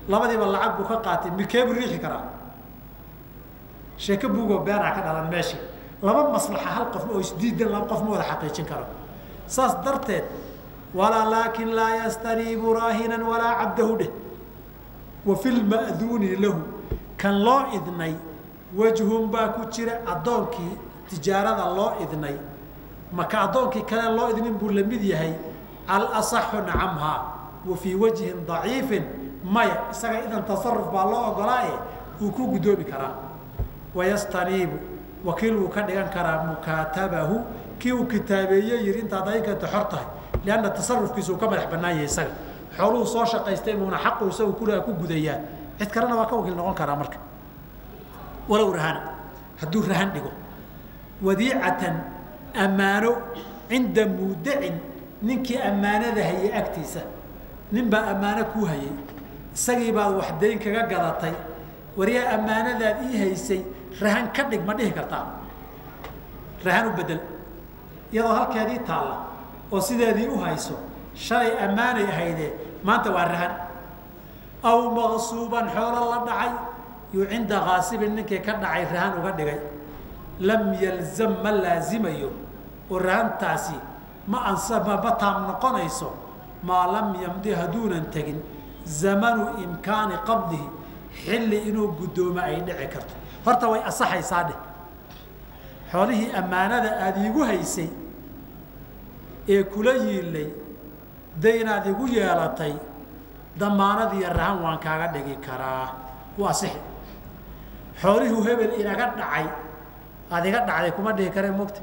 labadiiba lacag buu ka qaatay mikeebuu riixi karaa sheeko buugoo beenaa ka dhalan meeshii laba maslaxa hal qof oo isdiidan laba qof ma wada xaqiijin karo saas darteed walaa laakin laa yastaniibu raahinan walaa cabdahu dheh wa fi lma'duuni lahu kan loo idnay wajhun baa ku jira addoonkii tijaarada loo idnay maka addoonkii kale loo idnin buu la mid yahay alasaxu nacamhaa wa fii wajhin daciifin maya isaga idan tasaruf baa loo ogolaaye uu ku guddoomi karaa wayastaniibu wakiil wuu ka dhigan karaa mukaatabahu kii uu kitaabeeye yihi intaad adinkanta xor tahay lianna tasarufkiisa uu ka madax bannaan yahay isaga xooluhu soo shaqaystay buuna xaqu isagu kulaha ku gudayaa cid kalena waa ka wakiil noqon karaa marka walow rahana hadduu rahan dhigo wadiicatan ammaano cinda muudacin ninkii ammaanada hayay agtiisa nin baa ammaano kuu hayay isagii baad wax dayn kaga gadatay waryaa ammaanadaad ii haysay rahan ka dhig ma dhihi kartaa rahan u bedel iyadoo halkeedii taalla oo sideedii u hayso shalay ammaanay ahaydee maanta waa rahan aw maqsuuban xoolo la dhacay yuu cinda kaasibin ninkii ka dhacay rahan uga dhigay lam yalzam ma laazimayo oo rahantaasi ma ansa ma taam noqonayso maa lam yamdi hadduunan tegin zamanu imkaani qabdihi xilli inuu guddoomo ay dhici karto horta way asaxaysaa dheh xoolihii ammaanada aada iigu haysay ee kula yiilay de inaad igu yeelatay damaanadiiyo rahan waan kaaga dhigi karaa waa asixi xoolihuu hebel inaga dhacay aada iga dhacday kuma dhihi kareen mogta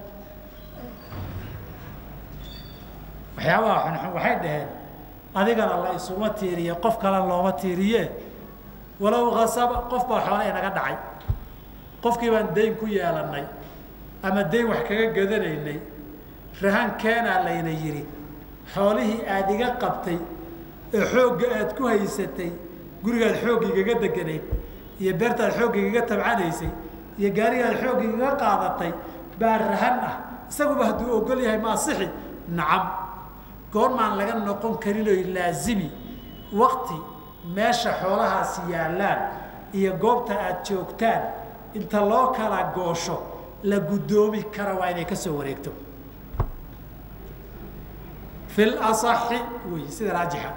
waxyaabaha xunxun waxay dhaheen adigana la isuma tiiriye qof kale looma tiiriye walow kasaba qof baa xoole inaga dhacay qofkii baan dayn ku yeelannay ama dayn wax kaga gadanaynay rahan keenaa layna yidhi xoolihii aada iga qabtay ee xoogga aad ku haysatay gurigaad xoogga igaga deganayd iyo beertaad xoogga igaga tabcanaysay iyo gaarigaad xoogga igaga qaadatay baa rahan ah isaguba hadduu ogol yahay ma asixi nacam goormaan laga noqon karinoy laazimi wakti meesha xoolahaasi yaallaan iyo goobta aada joogtaan inta loo kala goosho la guddoomi kara waa inay ka soo wareegto fi lasaxi wey sida raajixa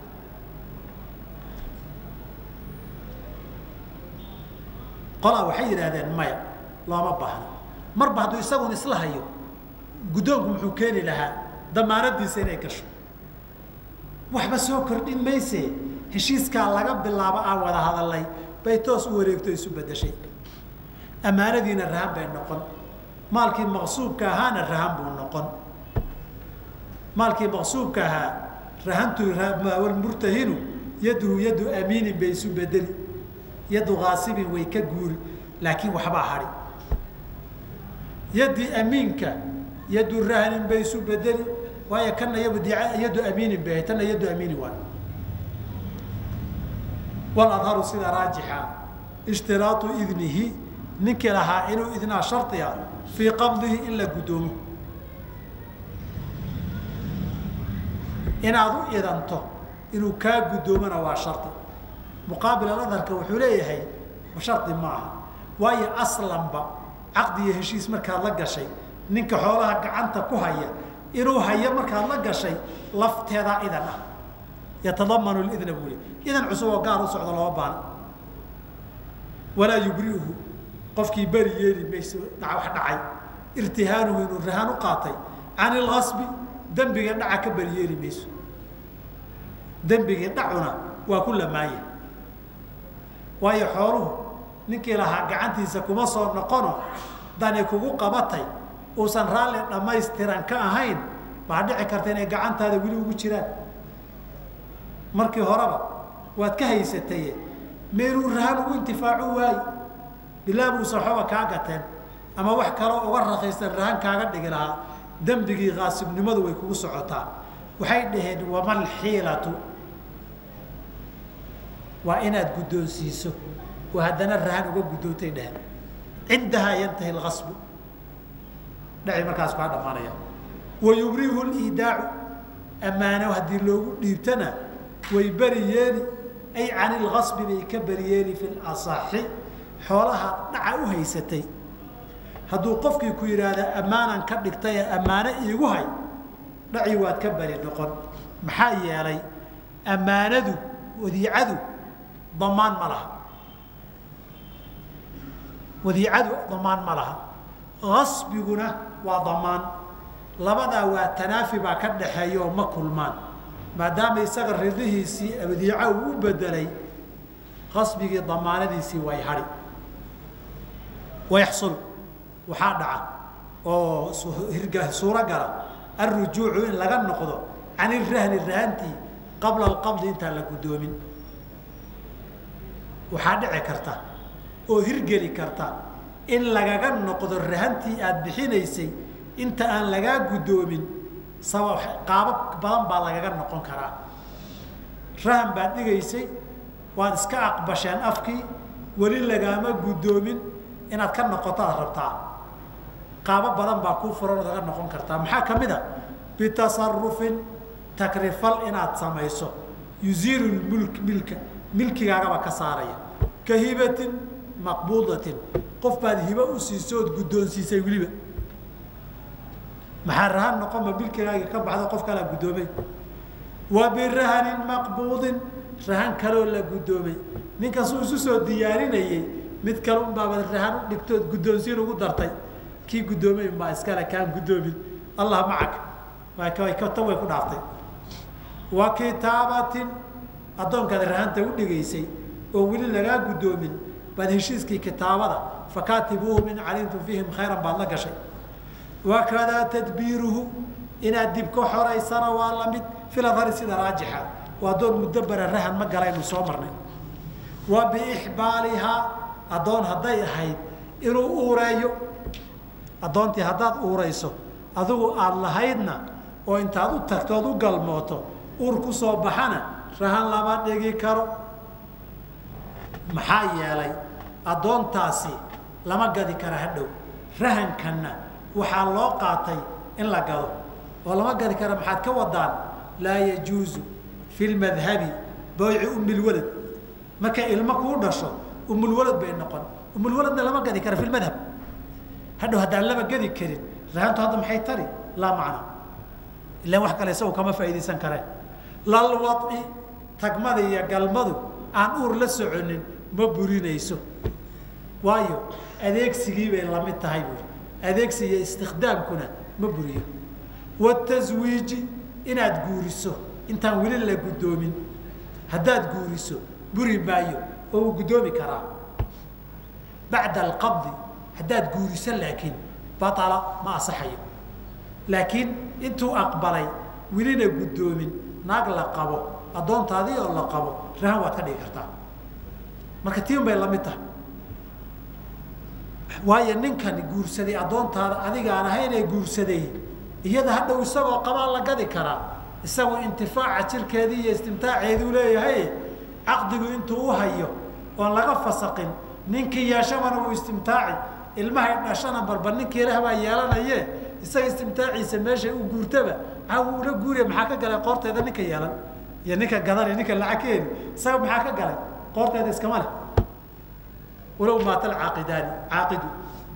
qolaa waxay yidhaahdeen maya looma baahno marba hadduu isagun isla hayo guddoonku muxuu keeni lahaa damaanadiisa inay gasho waxba soo kordhin mayse heshiiskaa laga bilaabo aan wada hadalnay bay toos u wareegto isu bedeshay ammaanadiina rahan bay noqon maalkii maqsuubka ahaana rahan buu noqon maalkii maqsuubka ahaa rahantu murtahinu yaduhu yadu amiinin bay isu bedeli yadu kaasibin way ka guuri laakiin waxbaa hadhi yadii amiinka yadu rahnin bay isu bedeli waayo kana yadu amiinin bay tana yadu amiini waay waladharu sida raajixa ishtiraatu idnihi ninkii lahaa inuu idnaa shardiga fii qabdihi in la guddoomo inaad u idanto inuu kaa guddoomona waa shardi muqaabil aladharka wuxuu leeyahay shardi ma aha waayo aslanba caqdi iyo heshiis markaad la gashay ninka xoolaha gacanta ku haya inuu hayo markaad la gashay lafteedaa idan ah yatadamanu lidna buu le idan cusub oo gaar u socdo lama baana walaa yubri'uhu qofkii beri yeeli mayso wax dhacay irtihaanuhu inuu rahaan u qaatay can ilkasbi dembiga dhaca ka beri yeeli mayso dembigii dhacuna waa ku lamaanya waayo xooluhu ninkii lahaa gacantiisa kuma soo noqono dani kugu qabatay uusan raalli dhammaystiran ka ahayn baa dhici karta inay gacantaada weli ugu jiraan markii horeba waad ka haysataye meeluu rahan ugu intifaaco waayi bilaa buusan waxbaba kaa gateen ama wax kaloo uga rakiisan rahan kaaga dhigi lahaa dembigii kaasibnimadu way kugu socotaa waxay dhaheen wamal xiilatu waa inaad guddoonsiiso oo haddana rahan uga guddoontay dheheen cindahaa yantahi lkasbu dhaci markaas kaa dhammaanaya wa yubrihu liidaacu ammaano haddii loogu dhiibtana way beri yeeli ay can ilgasbi bay ka beriyeeli fi lasaxi xoolaha dhaca u haysatay hadduu qofkii ku yidhaahda ammaanan ka dhigtay ammaano iigu hay dhaci waad ka beri noqon maxaa yeelay ammaanadu wadiicadu damaan ma laha wadiicadu damaan ma laha gasbiguna waa damaan labadaa waa tanaafi baa ka dhaxeeya oo ma kulmaan maadaama isaga ridihiisii wadiico uu u bedelay qasbigii damaanadiisii way hadhi wayaxsul waxaa dhaca oo hirga suuro gala alrujuucu in laga noqdo can irahni rahantii qabla alqabdi intaan la guddoomin waxaa dhici karta oo hirgeli karta in lagaga noqdo rahantii aada bixinaysay inta aan lagaa guddoomin sabab qaabab badan baa lagaga noqon karaa rahan baad dhigaysay waad iska aqbasheen afkii weli lagaama guddoomin inaad ka noqotaad rabtaa qaabo badan baa kuu furan ood aga noqon kartaa maxaa ka mid a bitasarufin takrifal inaad samayso yuziilu mulk milka milkigaagaba ka saaraya ka hibatin maqbuudatin qof baad hibo u siisay ood guddoonsiisay weliba maxaa rahan noqonba milkigaagii ka baxdo qof kalaa guddoomay wa birahanin maqbuudin rahan kaloo la guddoomay ninkasuu isu soo diyaarinayey mid kale unbaabad rahan u dhigtood guddoonsiin ugu dartay kii guddoomay unbaa iskale kaan guddoomin allah macaka tan way ku dhaaftay wa kitaabatin addoonkaad rahanta u dhigaysay oo weli lagaa guddoomin baad heshiiskii kitaabada fakaatibuuhum in calimtum fiihim khayran baad la gashay wakadaa tadbiiruhu inaad dib ka xoraysana waa lamid filadhari sida raajixa waa addoon mudabara rahan ma galaynu soo marnay wa biixbaalihaa addoon hadday ahayd inuu uureeyo addoontii haddaad uurayso adigu aada lahaydna oo intaad u tagtood u galmooto uur ku soo baxana rahan lama dhigi karo maxaa yeelay addoontaasi lama gadi kara hadhow rahankanna waxaa loo qaatay in la gado oo lama gadi kara maxaad ka wadaan laa yajuuzu fi lmadhabi bayci umilwalad markay ilmo kuu dhasho umulwalad bay noqon umulwaladna lama gadi kara fi lmadhab hadhow haddaan lama gadi karin rahantu hadda maxay tari laa macna ilan wax kale isagu kama faa'iidaysan kareen lalwaci tagmada iyo galmadu aan uur la soconin ma burinayso waayo adeegsigii bay lamid tahay buuri adeegsi iyo istikhdaamkuna ma buriyo wataswiiji inaad guuriso intaan weli la guddoomin haddaad guuriso buri maayo oo uu guddoomi karaa bacda alqabdi haddaad guuriso laakiin baala ma asaxayo laakiin intuu aqbalay welina guddoomin naag la qabo addoontaadii oo la qabo rahan waad ka dhigi kartaa marka tiin bay lamid tahay waayo ninkan guursaday addoontaada adigaan ahaynee guursaday iyada hadhow isagoo qabaa la gadi karaa isagoo intifaaca jirkeedii iyo istimtaaceeduu leeyahay caqdigu intuu u hayo oon laga fasaqin ninkii yeeshabana uu istimtaaci ilmahay dhashana barba ninkii leh baa yeelanaye isaga istimtaaciisa meeshay u guurtaba aa uu ula guuriya maxaa ka galay qoorteeda ninka yeelan iyo ninka gadan ninka lacag ka heli isaga maxaa ka galay qoorteeda iskama leh walow maata alcaaqidaani caaqidu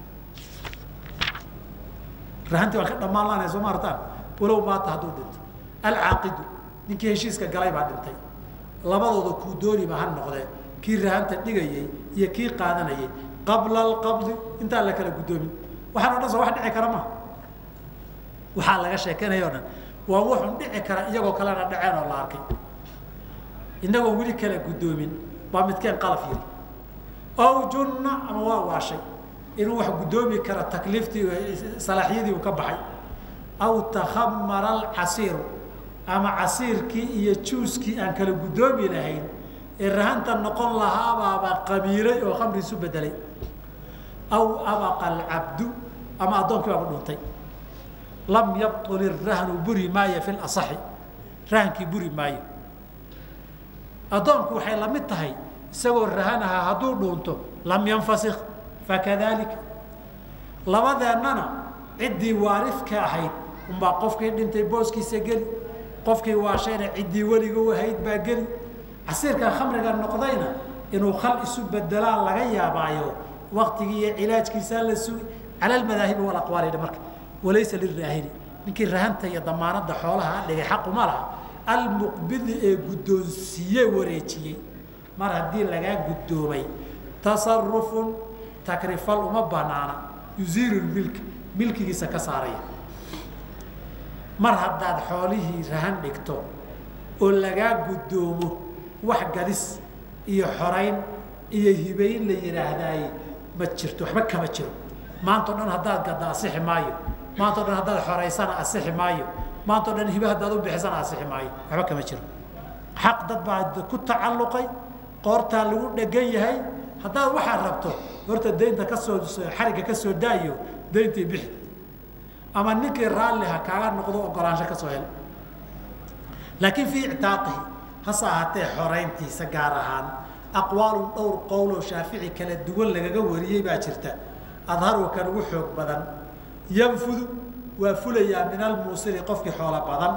rahantii waan ka dhammaan laanay soo ma artaan walow maata hadduu dhinto alcaaqidu ninkii heshiiska galay baa dhintay labadooda kuu dooniba ha noqdee kii rahanta dhigayey iyo kii qaadanayay qabla alqabdi intaan la kala guddoomin waxaan o dhan soo wax dhici kara maha waxaa laga sheekeynaya o dhan waa wuxun dhici kara iyagoo kalena dhaceen oo la arkay inagoon weli kala guddoomin baa midkeen qalaf yiri aw junna ama waa waashay inuu wax guddoomi kara takliiftii salaaxyadii uu ka baxay aw takhamara alcasiiru ama casiirkii iyo juuskii aan kala guddoomi lahayn ee rahanta noqon lahaabaaba qabiilay oo khamri isu bedelay aw abaqa alcabdu ama addoonkii baaba dhuntay lam yabtul irahnu buri maayo fi lasaxi rahankii buri maayo addoonku waxay la mid tahay isagoo rahan ahaa hadduu dhuunto lam yanfasik fakadalika labadeennana ciddii waarifka ahayd unbaa qofkii dhintay booskiisa geli qofkii waashayna ciddii weliga u ahayd baa geli casiirkan khamriga noqdayna inuu khal isu bedelaa laga yaabaayo waktigii iyo cilaajkiisaa la sugi cala almadaahibi walaqwaali marka walaysa liraahini ninkii rahanta iyo damaanada xoolaha dhigay xaquma laha almuqbidi ee guddoonsiiye wareejiyey mar haddii lagaa guddoomay tasarufun takrifal uma banaana yuziilu milk milkigiisa ka saaraya mar haddaad xoolihii rahan dhigto oo lagaa guddoomo wax gadis iyo xorayn iyo hibayn la yidhaahdaay ma jirto waxba kama jiro maanta o dhan haddaad gadda asixi maayo maanta o dhan haddaad xoraysana asixi maayo maanta o dhan hibe haddaad u bixisana asixi maayo waxba kama jiro xaq dad baa ku tacalluqay qoortaa lagu dhegan yahay haddaad waxaad rabto horta daynta kasoo xarigga ka soo daayo dayntii bixi ama ninkii raalliha kaaga noqdo ogolaansho ka soo hel laakiin fii ictaaqihi hase ahaatee xorayntiisa gaar ahaan aqwaalun dhowr qowloo shaafici kala duwan lagaga wariyey baa jirta adharu kan ugu xoog badan yanfudu waa fulayaa min almuusiri qofkii xoolo badan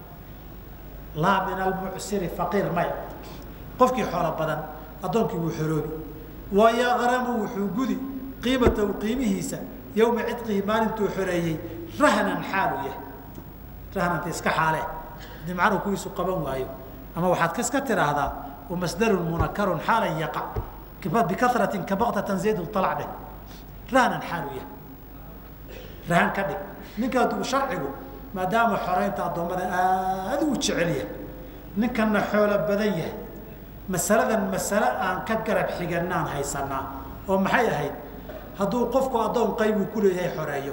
laa min almucsiri faqiir maya qofkii xoolo badan addoonkii wuu xoroobi wayaqramu wuxuu gudi qiimatahu qiimihiisa yowma cidqihi maalintuu xoreeyey rahnan xaalu yahay rahnanta iska xaalee haddii macnuhu kuwiisu qaban waayo ama waxaad iska tidhaahdaa wamasdarun munakarun xaalan yaqa bikaratin kabaqtatan zaydun alac dheh rahnan xaalu yahay rahan ka dhig ninka sharcigu maadaama xoreynta addoommada aada u jecel yahay ninkana xoolo badan yahay masaladan masale aan ka garab xiganaan haysanaa oo maxay ahayd hadduu qofku addoon qaybuu ku leeyahay xoreeyo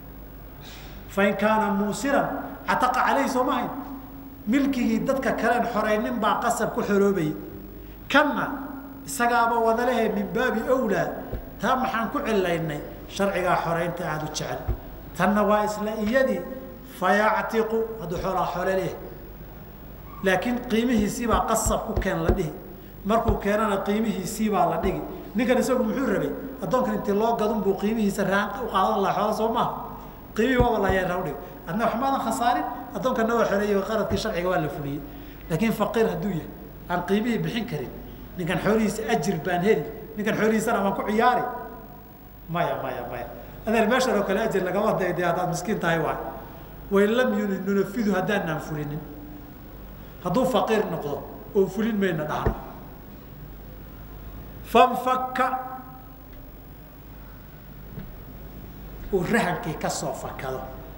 fain kaana muusiran cataqa caleyhi soo ma hayn milkigii dadka kaleen xoreynin baa qasab ku xoroobayay kanna isagaaba wadalehe min baabi awlaa taa maxaan ku cilaynay sharcigaa xoreynta aada u jecel tanna waa isla iyadii fayactiqu hadduu xoolaa xoole leeyahay laakiin qiimihiisiibaa qasab ku keen la dhihi markuu keenana qiimihiisiibaa la dhigi ninkan isagu muxuu rabay addoonkan intii loo gadun buu qiimihiisa raan u qaadan laha xoola soo maaha qiimihii waaba layaa udhig adna wax maadan khasaarin addoonkanna waa xoreeyey qaradkii sharciga waa la fuliyey laakiin faqiir hadduu yahay aan qiimihii bixin karin ninkan xoolihiisa ajir baan heli ninkan xoolihiisana waan ku ciyaari maya maya maya adeer meeshan oo kale ajir lagama dayday haddaad miskiin tahay waay wain lam nunafidu haddaanaan fulinin hadduu faqiir noqdo oo fulin mayna dhahno fanfaka uu rahankii ka soo fakado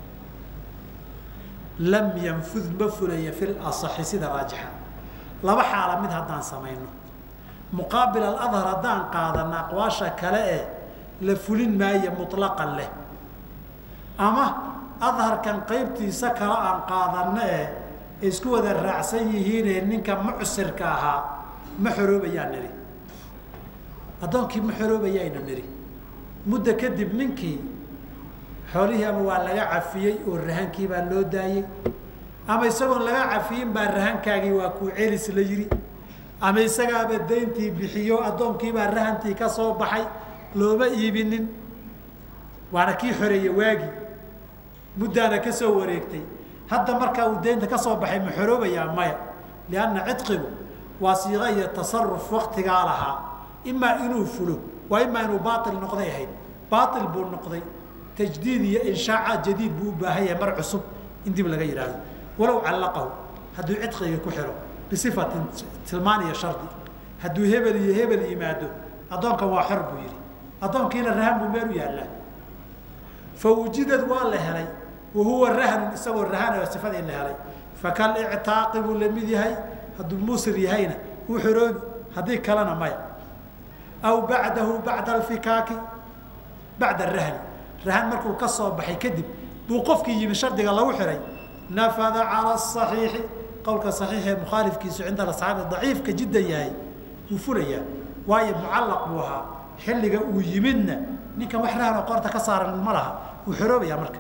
lam yanfud ma fulaya fi lasaxi sida raajixa laba xaala mid haddaan samayno muqaabil aladhar haddaan qaadana aqwaasha kale ee la fulin maayo muطlaqan leh ama adharkan qaybtiisa kale aan qaadano ee isku wada raacsan yihiinee ninka mucsirka ahaa ma xoroobayaan nidhi addoonkii ma xoroobayayna nidhi muddo kadib ninkii xoolihii ama waa laga cafiyey oo rahankii baa loo daayey ama isagoon laga cafiyin baa rahankaagii waa kuu celis la yidhi ama isagaaba dayntii bixiyo addoonkiibaa rahantii ka soo baxay looma iibinin waana kii xoreeye waagi muddaana ka soo wareegtay hadda markaa uu daynta ka soo baxay ma xoroobayaa maya lianna cidqigu waa siiqa iyo tasaruf waktigaa lahaa imaa inuu fulo waa imaa inuu baail noqday ahayd baail buu noqday tajdiid iyo inshaacaad jadiid buu u baahan yahay mar cusub in dib laga yidhaahdo walow callaqahu hadduu cidqiga ku xiro bisifatin tilmaan iyo shardi hadduu hebel iyo hebel yimaado addoonkan waa xor buu yidhi addoonkiina rahan buu meel u yaallaa fa wujidad waa la helay wahuwa rahnun isagoo rahan sifadii la helay fakal ictaaqi buu la mid yahay hadduu muusir yahayna wuu xoroobi haddii kalena maya aw bacdahu bacda alfikaaki bacda arahni rahan markuu ka soo baxay kadib buu qofkii yimi shardiga lagu xihay nafada cala asaxiixi qowlka saxiix ee mukhaalifkiisu cinda asxaabi daciifka jiddan yahay wuu fulayaa waayo mucallaq buu ahaa xilliga uu yimidna ninkan wax rahan oo qoorta ka saaran ma laha wuu xoroobayaa marka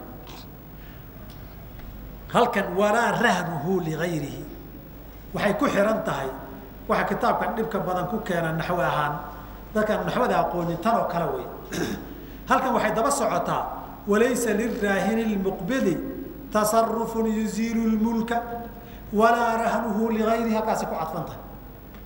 halkan walaa rahnuhu ligayrihi waxay ku xihan tahay waxa kitaabkan dhibka badan ku keena naxwe ahaan dadkaan naxwada aqoonin tan oo kale wey halkan waxay daba socotaa walaysa liraahini lmuqbidi tasarufun yuziilu lmulka walaa rahnuhu ligayrihi halkaasi ku cadfan tahay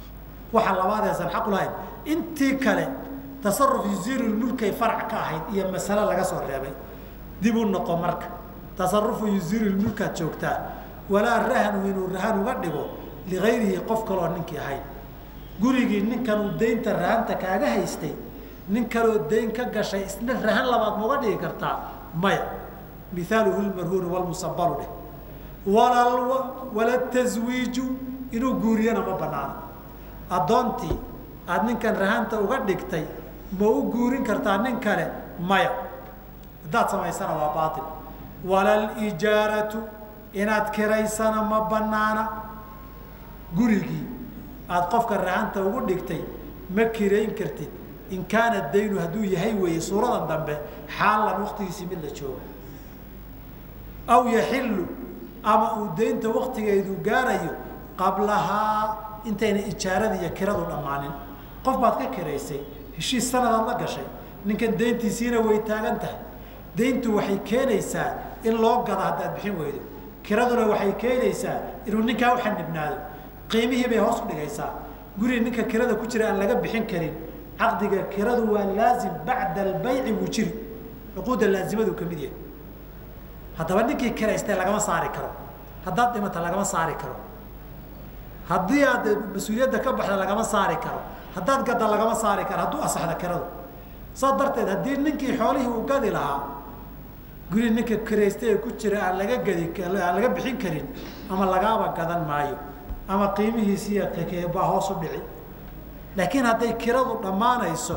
waxa labaadeesan xaq u lahayn intii kale tasaruf yuziirulmulkay farac ka ahayd iyo masale laga soo reebay dib u noqo marka tasarufu yuziirulmulkaad joogtaa walaa rahnu inuu rahan uga dhigo ligayrihi qof kaloo ninkii ahayn gurigii ninkan uu daynta rahanta kaaga haystay nin kaloo dayn ka gashay isna rahan labaad mauga dhigi kartaa maya miaaluhu lmarhuunu walmusabalu dheh wala taswiiju inuu guuriyana ma banaano addoontii aada ninkan rahanta uga dhigtay ma u guurin kartaa nin kale maya haddaad samaysana waa baail walalijaaratu inaad kiraysana ma banaana gurigii aada qofka rahanta ugu dhigtay ma kirayn kartid in kaana daynu hadduu yahay weeye suuradan dambe xaalan waktigiisii mid la joogo aw yaxilu ama uu daynta waktigeedu gaarayo qablahaa intayna ijaarada iyo kiradu dhammaanin qof baad ka kiraysay heshiis sanadaad la gashay ninkan dayntiisiina way taagan tahay dayntu waxay keenaysaa in loo gado haddaad bixin weydo kiraduna waxay keenaysaa inuu ninkaa u xanibnaado qiimihii bay hoos u dhigaysaa guri ninka kirada ku jira aan laga bixin karin caqdiga kiradu waa laazim bacda albayci buu jiri cuquudda laazimadu ka mid yahay haddaba ninkii kiraystay lagama saari karo haddaad dhimata lagama saari karo haddii aad mas-uuliyadda ka baxda lagama saari karo haddaad gadda lagama saari karo hadduu asaxda kiradu saas darteed haddii ninkii xoolihii uu gadi lahaa guri ninka kiraystay ee ku jira aan laga gadi aan laga bixin karin ama lagaaba gadan maayo ama qiimihiisiiya baa hoos u dhici laakiin hadday kiradu dhammaanayso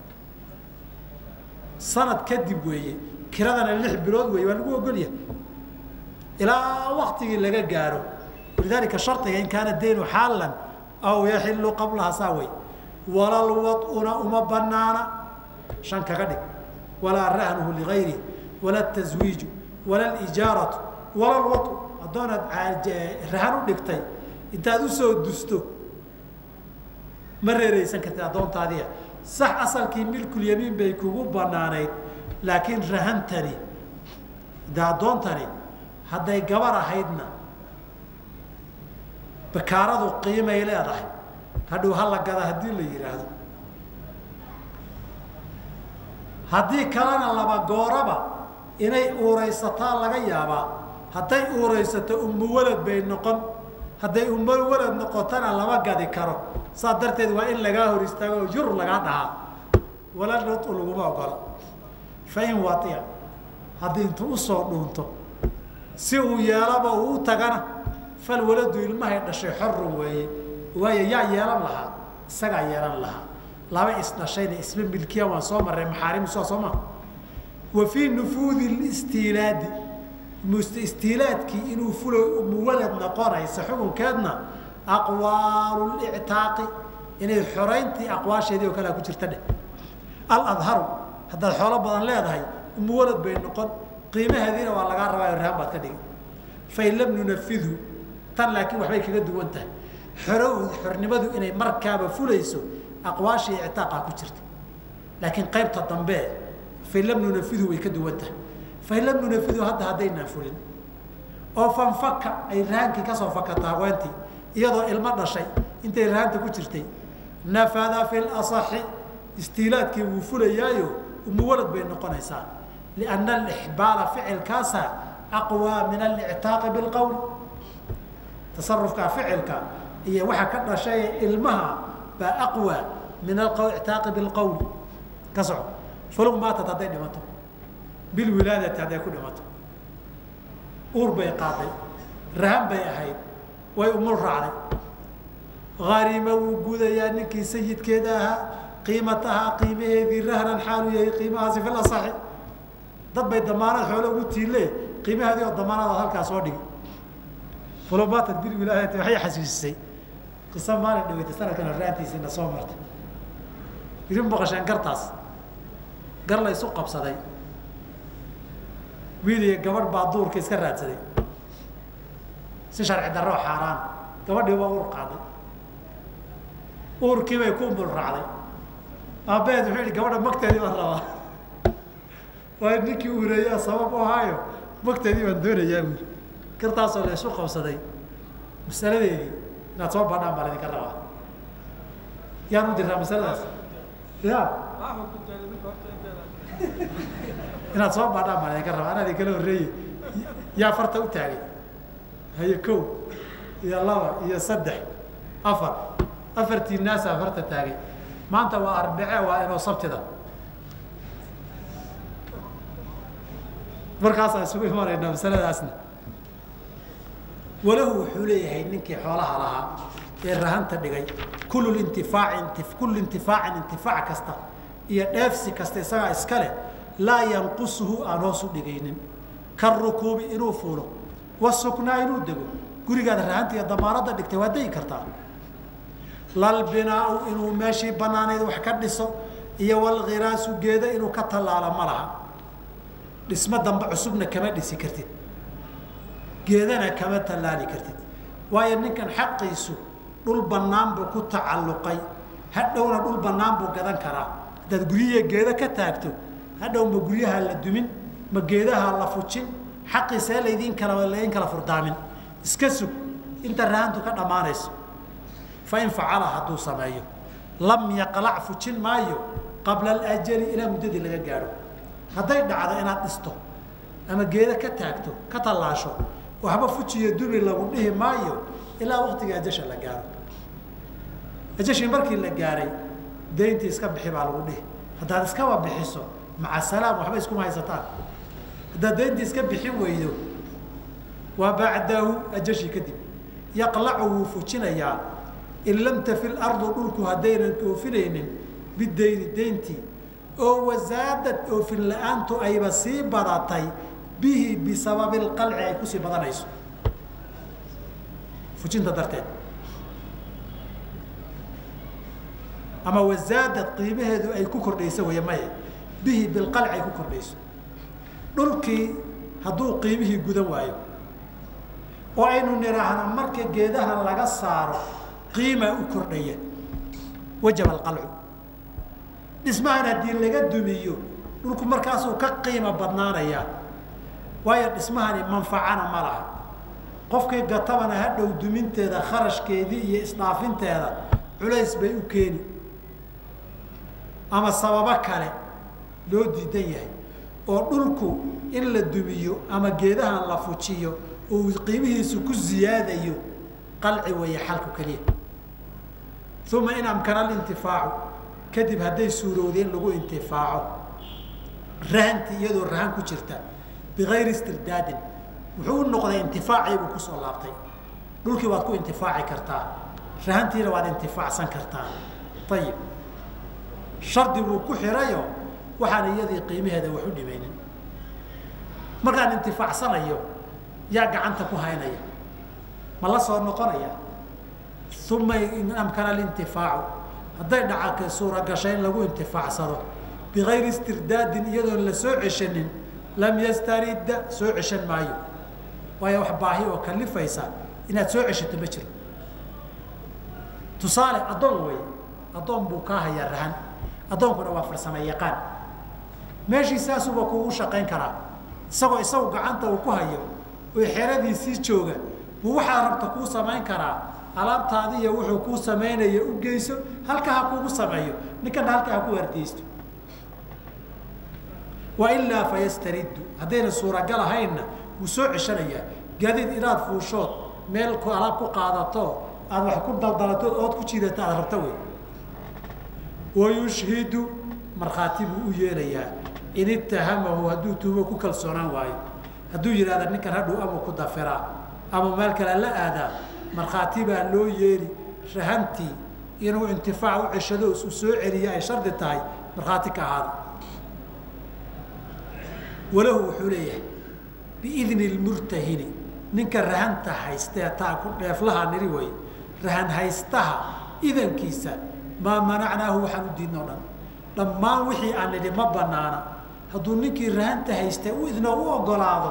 sanad kadib weeye kiradana lix bilood weeye waa lagu ogolyahay ilaa waktigii laga gaaro walidaalika shardiga in kaana daynu xaalan aw yaxilu qablaha saa wey walal waduna uma banaana shan kaga dhig walaa rahnuhu ligayri wala taswiiju wala lijaaratu wala lwau haddoonaad rahan u dhigtay intaad usoo dusto ma reereysan kartid addoontaadiia sax asalkii milkulyamiin bay kugu banaanayd laakiin rahantani de addoontani hadday gabar ahaydna bakaaradu qiimay leedahay hadhow hala gada haddii la yidhaahdo haddii kalena laba gooraba inay uuraysataa laga yaabaa hadday uuraysato ummu walad bay noqon hadday ummo walad noqotona lama gadi karo saa darteed waa in lagaa hor istaago oo yur lagaa dhahaa wala lutu laguma ogola fain waia haddii intuu usoo dhuunto si uu yeelaba uu u tagana fal waladu ilmahay dhashay xorun weeye waayo yaa yeelan lahaa isagaa yeelan lahaa laba isdhashayna isma milkiya waan soo marray maxaarimusa soo maa wa fii nufuudi istiilaadi istiilaadkii inuu fulo muwalad noqonaysa xukunkeedna aqwaalu lictaaqi inay xorayntii aqwaasheedii oo kalea ku jirta dheh aladharu haddaad xoolo badan leedahay umuwalad bay noqon qiimaheediina waa lagaa rabaa rahan baad ka dhigi fain lam nunafidhu tan laakiin waxbay kaga duwan tahay xoro xornimadu inay markaaba fulayso aqwaashii ictaaqa ku jirta laakiin qaybta dambe fain lam nunafidhu way ka duwan tahay fain lam nunafidhu hadda haddaynaan fulin oo fanfaka ay rahaankii kasoo fakata haweentii iyadoo ilmo dhashay intay rahanta ku jirtay nafada fi lasaxi istiilaadkii wuu fulayaayo umuwalad bay noqonaysaa lianna alixbaala ficilkaasa aqwaa min alictaaqi bilqowl tasarufka ficilka iyo waxa ka dhashay ilmaha baa aqwaa min aictaaqi bilqowl ka soco fulug maatat hadday dhimato bilwilaadati hadday ku dhimato uur bay qaaday rahan bay ahayd way umul raacday harima wuu gudayaa ninkii sayidkeeda ahaa qiimatahaa qiimaheedii rahnan xaalu yahay qiimahaasi fil asaxi dad bay damaanad xoolo ugu tiille qiimaheedii oo damaanada halkaa soo dhigi fulumaatad bilwilaadati waxay xasuusisay qiso maalin dhaweytay sanadkan raantiisiina soo martay idin boqosheen gartaas gar la isu qabsaday wiil iyo gabadh baa duurka iska raadsaday si sharci darro xaaraan gabadhii waa uur qaaday uurkii bay ku umul raacday aabbaheed wuxuu yihi gabadha magteedii baan rabaa waayo ninkii uureeyaa sabab u ahaayo magteedii baan doonayaa wiil gartaasoo la isu qabsaday masaladeedii inaad soo badhaan baan idinka rabaa yaan u diraa masaladaas ya inaad soo baadhaan baan idinka rabaa anaa idinkala horreeye yaa farta u taagay haye kow iyo laba iyo saddex afar afartii naasaa farta taagay maanta waa arbice waa inoo sabtida markaasaan isugu imanaynaa masaladaasna walahu wuxuu leeyahay ninkii xoolaha lahaa ee rahanta dhigay kullu intifaaci kullu intifaacin intifaac kasta iyo dheefsi kasta isagaa iska leh laa yanqusuhu aan hoos u dhigaynin karukuubi inuu fuulo wasuknaa inuu dego gurigaad rahanta iyo damaanadda dhigtay waa degi kartaa lalbinaau inuu meeshii banaanayd wax ka dhiso iyo walkhiraasu geeda inuu ka tallaalo ma laha dhismo dambe cusubna kama dhisi kartid geedana kama tallaali kartid waayo ninkan xaqiisu dhul bannaan buu ku tacalluqay hadhowna dhul bannaan buu gadan karaa haddaad guryihiiya geedo ka taagto hadhow ma guryaha la dumin ma geedaha la fujin xaqiisee laydiin kala laydin kala furdaamin iska sug inta rahantu ka dhammaanayso fain facala hadduu sameeyo lam yaqlac fujin maayo qabla alajali ilaa muddadii laga gaadho hadday dhacdo inaad dhisto ama geedo ka taagto ka tallaasho waxba fujiyo duni lagu dhihi maayo ilaa waktiga ajasha la gaaro ajashii markii la gaaray dayntii iska bixi baa lagu dhihi haddaad iskaba bixiso maca salaam waxba iskuma haysataan haddaad dayntii iska bixin weydo waa bacdahu ajashii kadib yaqlacu wuu fujinayaa in lam tafi lardu dhulku haddaynan oofinaynin bidayni dayntii oo wasaadad oofin la-aantu ayba sii badatay bihi bisababi lqalci ay kusii badanayso fujinta darteed ama wasaadad qiimaheedu ay ku kordhayso wey maye bihi bilqalci ay ku kordhayso dhulkii hadduu qiimihii gudan waayo oo aynu nidhaahno marka geedaha laga saaro qiima u kordhaya wajaba alqalcu dhismahan haddii laga dumiyo dhulku markaasuu ka qiimo badnaanayaa waayo dhismahani manfacana ma laha qofkii gatabana hadhow duminteeda kharashkeedii iyo isdhaafinteeda culays bay u keeni ama sababo kale loo diidan yahay oo dhulku in la dumiyo ama geedahan la fujiyo uu qiimihiisu ku ziyaadayo qalci weeye xalku keliya uma in amkana alintifaacu kadib hadday suurowda in lagu intifaaco rahanti iyadoo rahan ku jirta bigayri istirdaadin wuxuu u noqday intifaaciibuu kusoo laabtay dhulkii waad ku intifaaci kartaa rahantiina waad intifaacsan kartaa ayib shardi buu ku xirayo waxaan iyadii qiimaheeda wax u dhimaynin markaan intifaacsanayo yaa gacanta ku haynaya ma la soo noqonaya uma in amkana alintifaacu hadday dhacaka suuragashay in lagu intifaacsado bigayri istirdaadin iyadoon la soo ceshanin lam yastaridda soo ceshan maayo waayo wax baahi oo kalifaysa inaad soo ceshato ma jiro tusaale addoon wey addoon buu kaa hayaa rahan addoonkuna waa farsamo yaqaan meeshii saasuba kuugu shaqayn karaa isagoo isagu gacanta uu ku hayo oo xeradiisii jooga buu waxaad rabta kuu samayn karaa alaabtaadiiyo wuxuu kuu samaynaya u geyso halka ha kuugu sameeyo ninkana halka ha ku waardiyeysto wailaa fayastariddu haddayna suuragal ahaynna wuu soo ceshanayaa gaadiid inaad fuushood meel alaab ku qaadato aad wax ku daldalato ood ku jiidato aad rabto wey wayushhidu markhaati buu u yeelayaa in itahamahu hadduu tuubo ku kalsoonaan waayo hadduu yidhahda ninkan hadhow ama ku dafiraa ama meel kale la aadaa markhaati baa loo yeeli rahantii inuu intifaac u ceshado isu soo celiyo ay shardi tahay markhaati ka ahaada walahu wuxuu leeyahay biidni lmurtahini ninka rahanta haystee taa ku dheeflaha niri way rahan haystaha idankiisa maa manacnaahu waxaan u diidno dhan dhammaan wixii aan nidhi ma banaana hadduu ninkii rahanta haystee u idnoo u ogolaado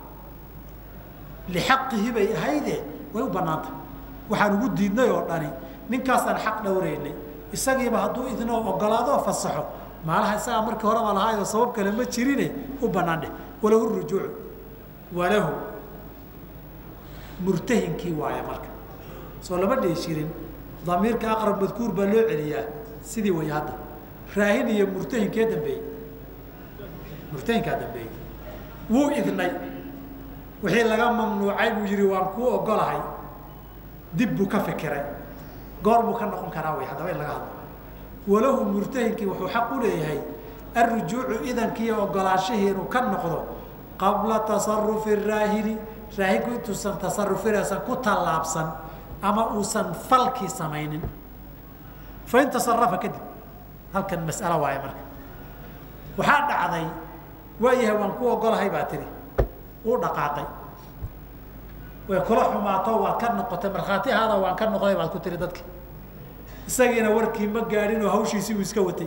lixaqihi bay ahayde way u banaanta waxaan ugu diidnay oo dhani ninkaasaan xaq dhowraynay isagiiba hadduu idnoo ogolaado fasaxo maalaha isagaa markii horeba lahaayoo sabab kale ma jirine u banaan dheh walahu rujuucu walahu murtahinkii waaya marka soo lama dhihi jirin damiirka aqrab madkuur baa loo celiyaa sidii way hadda raahin iyo murtahinkee dambeeyey murtahinkaa dambeeyey wuu idnay wixii laga mamnuucay buu yihi waan kuu ogolahay dib buu ka fikiray goor buu ka noqon karaa way haddaba in laga hadlo walahu murtahinkii wuxuu xaq u leeyahay alrujuucu idankiiyo ogolaanshihii inuu ka noqdo qabla tasarufi raahini raahinku intuusan tasarufinasan ku tallaabsan ama uusan falkii samaynin fain tasarafa kadib halkan mas'alo waaye marka waxaa dhacday waayahay waan ku ogolahay baa tiri uu dhaqaaqay way kula xumaato waad ka noqotay markhaatihaada waan ka noqday baad ku tiri dadki isagiina warkii ma gaadhin oo hawshiisii uu iska watay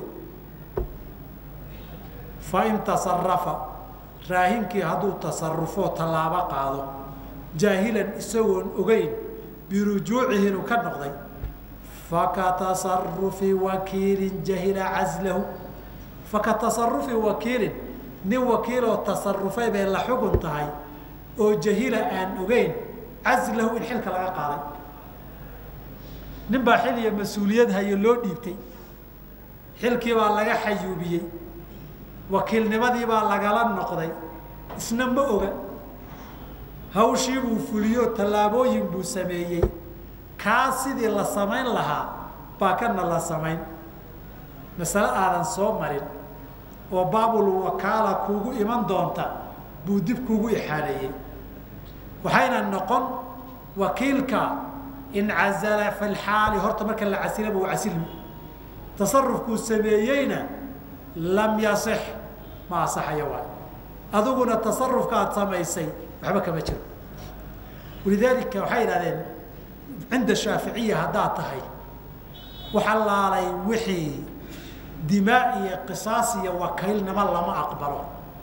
fain tasarafa raahinkii hadduu tasarufoo tallaabo qaado jaahilan isagoon ogeyn birujuucihi inuu ka noqday faka tasarufi wakiilin jahila caslahu faka tasarufi wakiilin nin wakiiloo tasarufay bay la xugun tahay oo jahila aan ogeyn caslahu in xilka laga qaaday nin baa xil iyo mas-uuliyad hayo loo dhiibtay xilkii baa laga xayuubiyey wakiilnimadii baa lagala noqday isna ma oga hawshii buu fuliyo tallaabooyin buu sameeyey kaa sidii la samayn lahaa baa kana la samayn masale aadan soo marin oo baabul wakaala kuugu iman doonta buu dib kuugu ixaaleeyey waxayna noqon wakiilka in cazala fi lxaali horta marka la casilaba waa casilmi tasarufkuu sameeyeyna lam yasix ma asaxayo waay adiguna tasarufka aad samaysay waxba kama jiro walidaalika waxay yidhahdeen cinda shaaficiya haddaad tahay waxa laalay wixii dimaa iyo qisaas iyo wakiilnimo lama aqbalo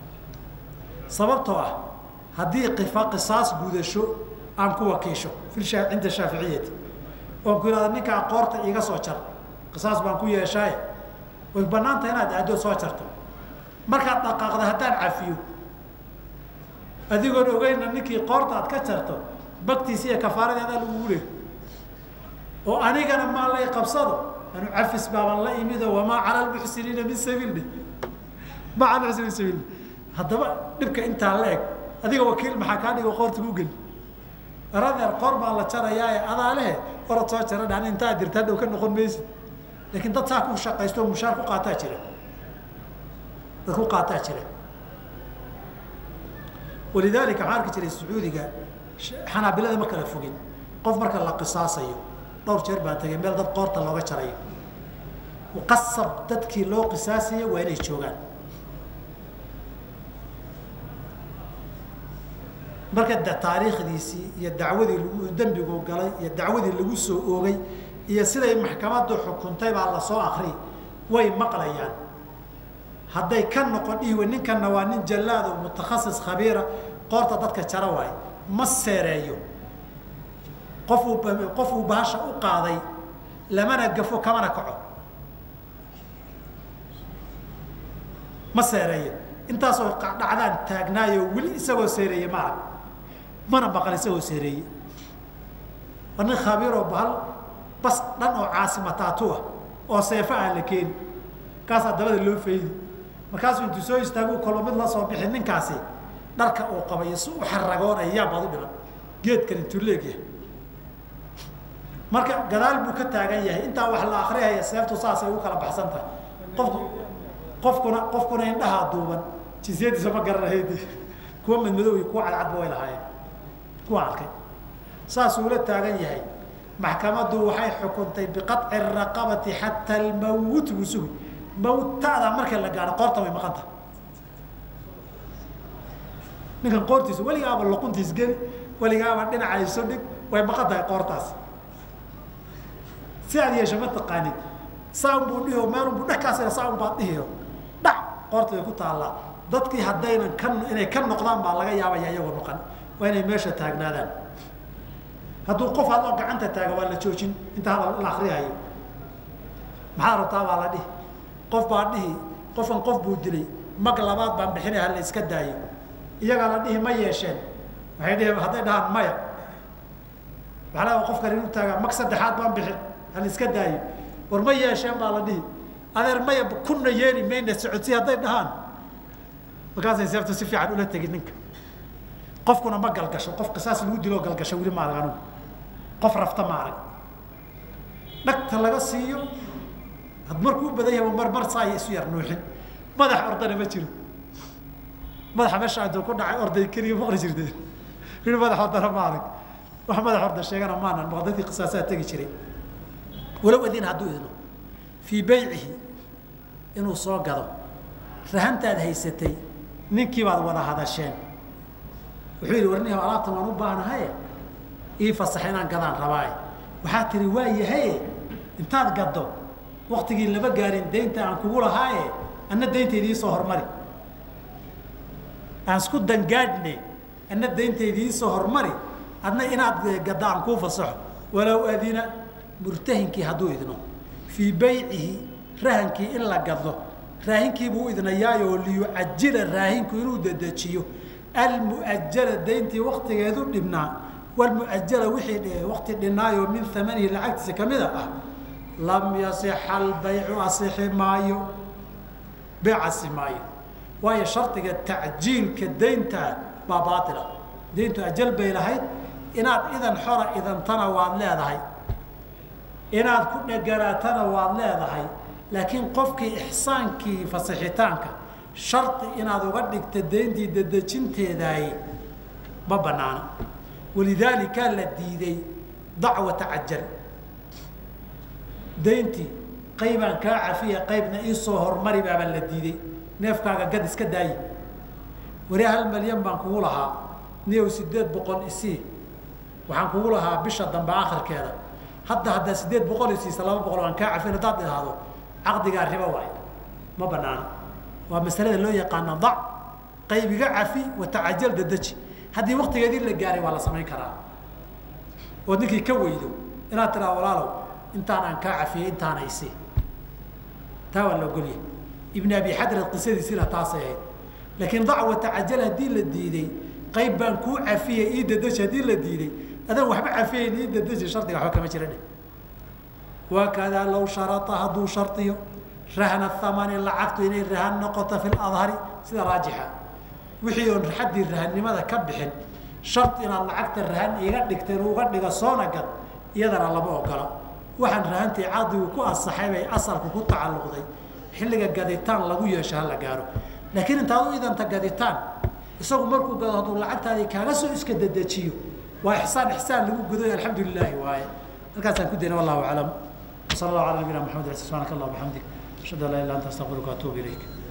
sababtoo ah haddii qifa qisaas gudasho aan ku wakiisho i cinda shaaficiyati oon ku ihahda ninkaa qoorta iga soo jar qisaas baan ku yeeshaaye way banaanta inaad aadoo soo jarto markaad dhaqaaqda haddaan cafiyo adigoon ogeyna ninkii qoorta aad ka jarto baktiisi iyo kafaaradeedaa lagugu leey oo anigana maa lay qabsado anu cafis baaban la imido wamaa cala lmuxsiniina min sabiil ma cala muxsiniin min sabiil haddaba dhibka intaa la eg adiga wakiil maxaa kaa dhigo qoorta ku geli aradeer qoor baa la jarayaae adaa lehe orad soo jara dhan intaa dirta hadhow ka noqon maysid laakiin dad saa ku shaqaysto o mushaar ku qaataa jira dad ku qaataa jira walidaalika waxaan arki jiray sacuudiga xanaabilada ma kala fogin qof marka la qisaasayo dhowr jeer baan tagay meel dad qoorta looga jarayo qasab dadkii loo qisaasayo waa inay joogaan marka de taariikhdiisii iyo dacwadii lagu dembigu galay iyo dacwadii lagu soo oogay iyo siday maxkamaddu xukuntay baa lasoo akri way maqlayaan hadday ka noqon dhihiwe ninkanna waa nin jallaado mutakhasis khabiira qoorta dadka jara waay ma seereeyo qofuu qofuu bahasha u qaaday lamana gafo kamana kaco ma seereeyo intaasoo dhacdaan taagnaayo weli isagoo seereeye ma arag mana maqan isagoo seereeye waa nin khabiiroo bahal bas dhan oo caasimataatuah oo seefo aan la keeni kaasaa dabada loo faydi markaasuu intuu soo istaagu kolba mid la soo bixi ninkaasi dharka uu qabayo si u xaragoonaya yaa baad u dhiman geedkan intuu leegyahay marka gadaal buu ka taagan yahay intaa wax la akriyaya seeftu saasay u kala baxsan tahay qofku qofkuna qofkuna indhahaa duuban jinsiyadiisa ma garanahayd kuwa madmadow iyo kuwa cadcadba way lahaayeen kuwa arkay saasuu la taagan yahay maxkamaddu waxay xukuntay biqaطci الraqabati xataa almawt buu sugi mawtada marka la gaadho qoorta way maqan tahay ninkan qoortiisa weligaaba luquntiis geli weligaaba dhinacayso dhig way maqan tahay qoortaas si aad yeesho ma taqaanid saan buu dhihi meelunbuu dhexkaasina saan baad dhihiyo dhac qoorta way ku taallaa dadkii haddaynan ka inay ka noqdaan baa laga yaabaya iyagoo maqan waa inay meesha taagnaadaan hadduu qof hadoo gacanta taaga waa la joojin inta hadal la akriyayo maxaad rabtaa baa la dhihi qof baa dhihi qofkan qof buu dilay mag labaad baan bixinay ha la iska daayo iyagaa la dhihi ma yeesheen waxay dhihi hadday dhahaan maya waxaa laga qofkan inu taagaa mag saddexaad baan bixin hal iska daayo war ma yeesheen baa la dhihi adeer maya kunna yeeli mayna socodsi hadday dhahaan markaasay seeftu si fiican ula tegin ninka qofkuna ma galgasho qofka saas lagu diloo galgasho weli ma arag anugu qof rafta ma arag dhagta laga siiyo had markuu u badan yahay mar mar saaya isu yar nuuxin madax ordana ma jiro madaxa meesha aduu ku dhacay orday keliya maqli jirteen wili madax ordana ma arag wax madax orda sheegana maanan maq dadkii qisaasaa tegi jiray walow adin hadduu idno fii baycihi inuu soo gado rahantaad haysatay ninkii baad wada hadasheen wuxuu yidhi warnihi alaabtan waan u baahnahaye ii fasax inaan gadaan rabaaye waxaa tihi waa yahaye intaad gaddo waktigii lama gaarin daynta aan kugu lahaaye anna daynteydii isoo hormari aan isku dangaadhne anna daynteydii isoo hormari adna inaad gadda aan kuu fasaxo walow adina murtahinkii hadduu idno fii baycihi rahankii in la gado raahinkiibuu idnayaayoo liyucajila raahinku inuu dedejiyo almuajala dayntii waktigeedu dhibnaa walmuajala wixii wakti dhinaayoo min amanihi lacagtiisa kamida ah lam yasixa albaycu asixi maayo beecasi maayo waayo shardiga tacjiilka daynta baa baaila dayntu ajal bay lahayd inaad idan xora idantana waad leedahay inaad ku dheganaatana waad leedahay laakiin qofkii ixsaankii fasixitaanka shardi inaad uga dhigta dayntii dedejinteedaay ma banaana walidaalika la diiday dacwata cajal dayntii qaybaan kaa cafiya qaybna iisoo hormari baabaa la diiday neefkaaga gad iska daayi wari hal malyan baan kugu lahaa niyow sideed boqol isii waxaan kugu lahaa bisha dambe akhirkeeda hadda haddaa sideed boqol isiisa laba boqol aan kaa cafin haddaad idhaahdo caqdigaa ribo waay ma banaana waa masalada loo yaqaana dac qaybiga cafi watacajal dadeji haddii waktigeedii la gaaray waa la samayn karaa ood ninkii ka weydo inaad tiraa walaalow intaan aan kaa cafiyey intaana isi taa waa la ogolyahay ibn abi xadrat qisadiisina taasay ahayd laakiin dac watacajal haddii la diiday qayb baan kuu cafiyey ii dadeji haddii la diiday adan waxba cafiyeyn ii dadeji shardiga waxba kama jira dheh wakadaa low sharata hadduu shardiyo rahna thamani lacagtu inay rahan noqoto fi ladhari sida raajixa wixii oon xaddii rahannimada ka bixin shard inaad lacagta rahan iga dhigteen uga dhiga soona gad iyadana lama ogola waxaan rahantii caqdigu ku asaxay bay asalku ku tacalluqday xilliga gaditaan lagu yeesho hala gaaro laakiin intaad u idanta gaditaan isagu markuu gado hadduu lacagtaadii kaaga soo iska dedejiyo waa ixsaan ixsaan lagu guday alxamdu lilaahi waaye halkaasaan ku dayna wallahu aclam وصلى الله على نبينا محمد سبحانك اللهم وبحمدك اشهد ان لا اله الا انت استغفرك واتوب اليك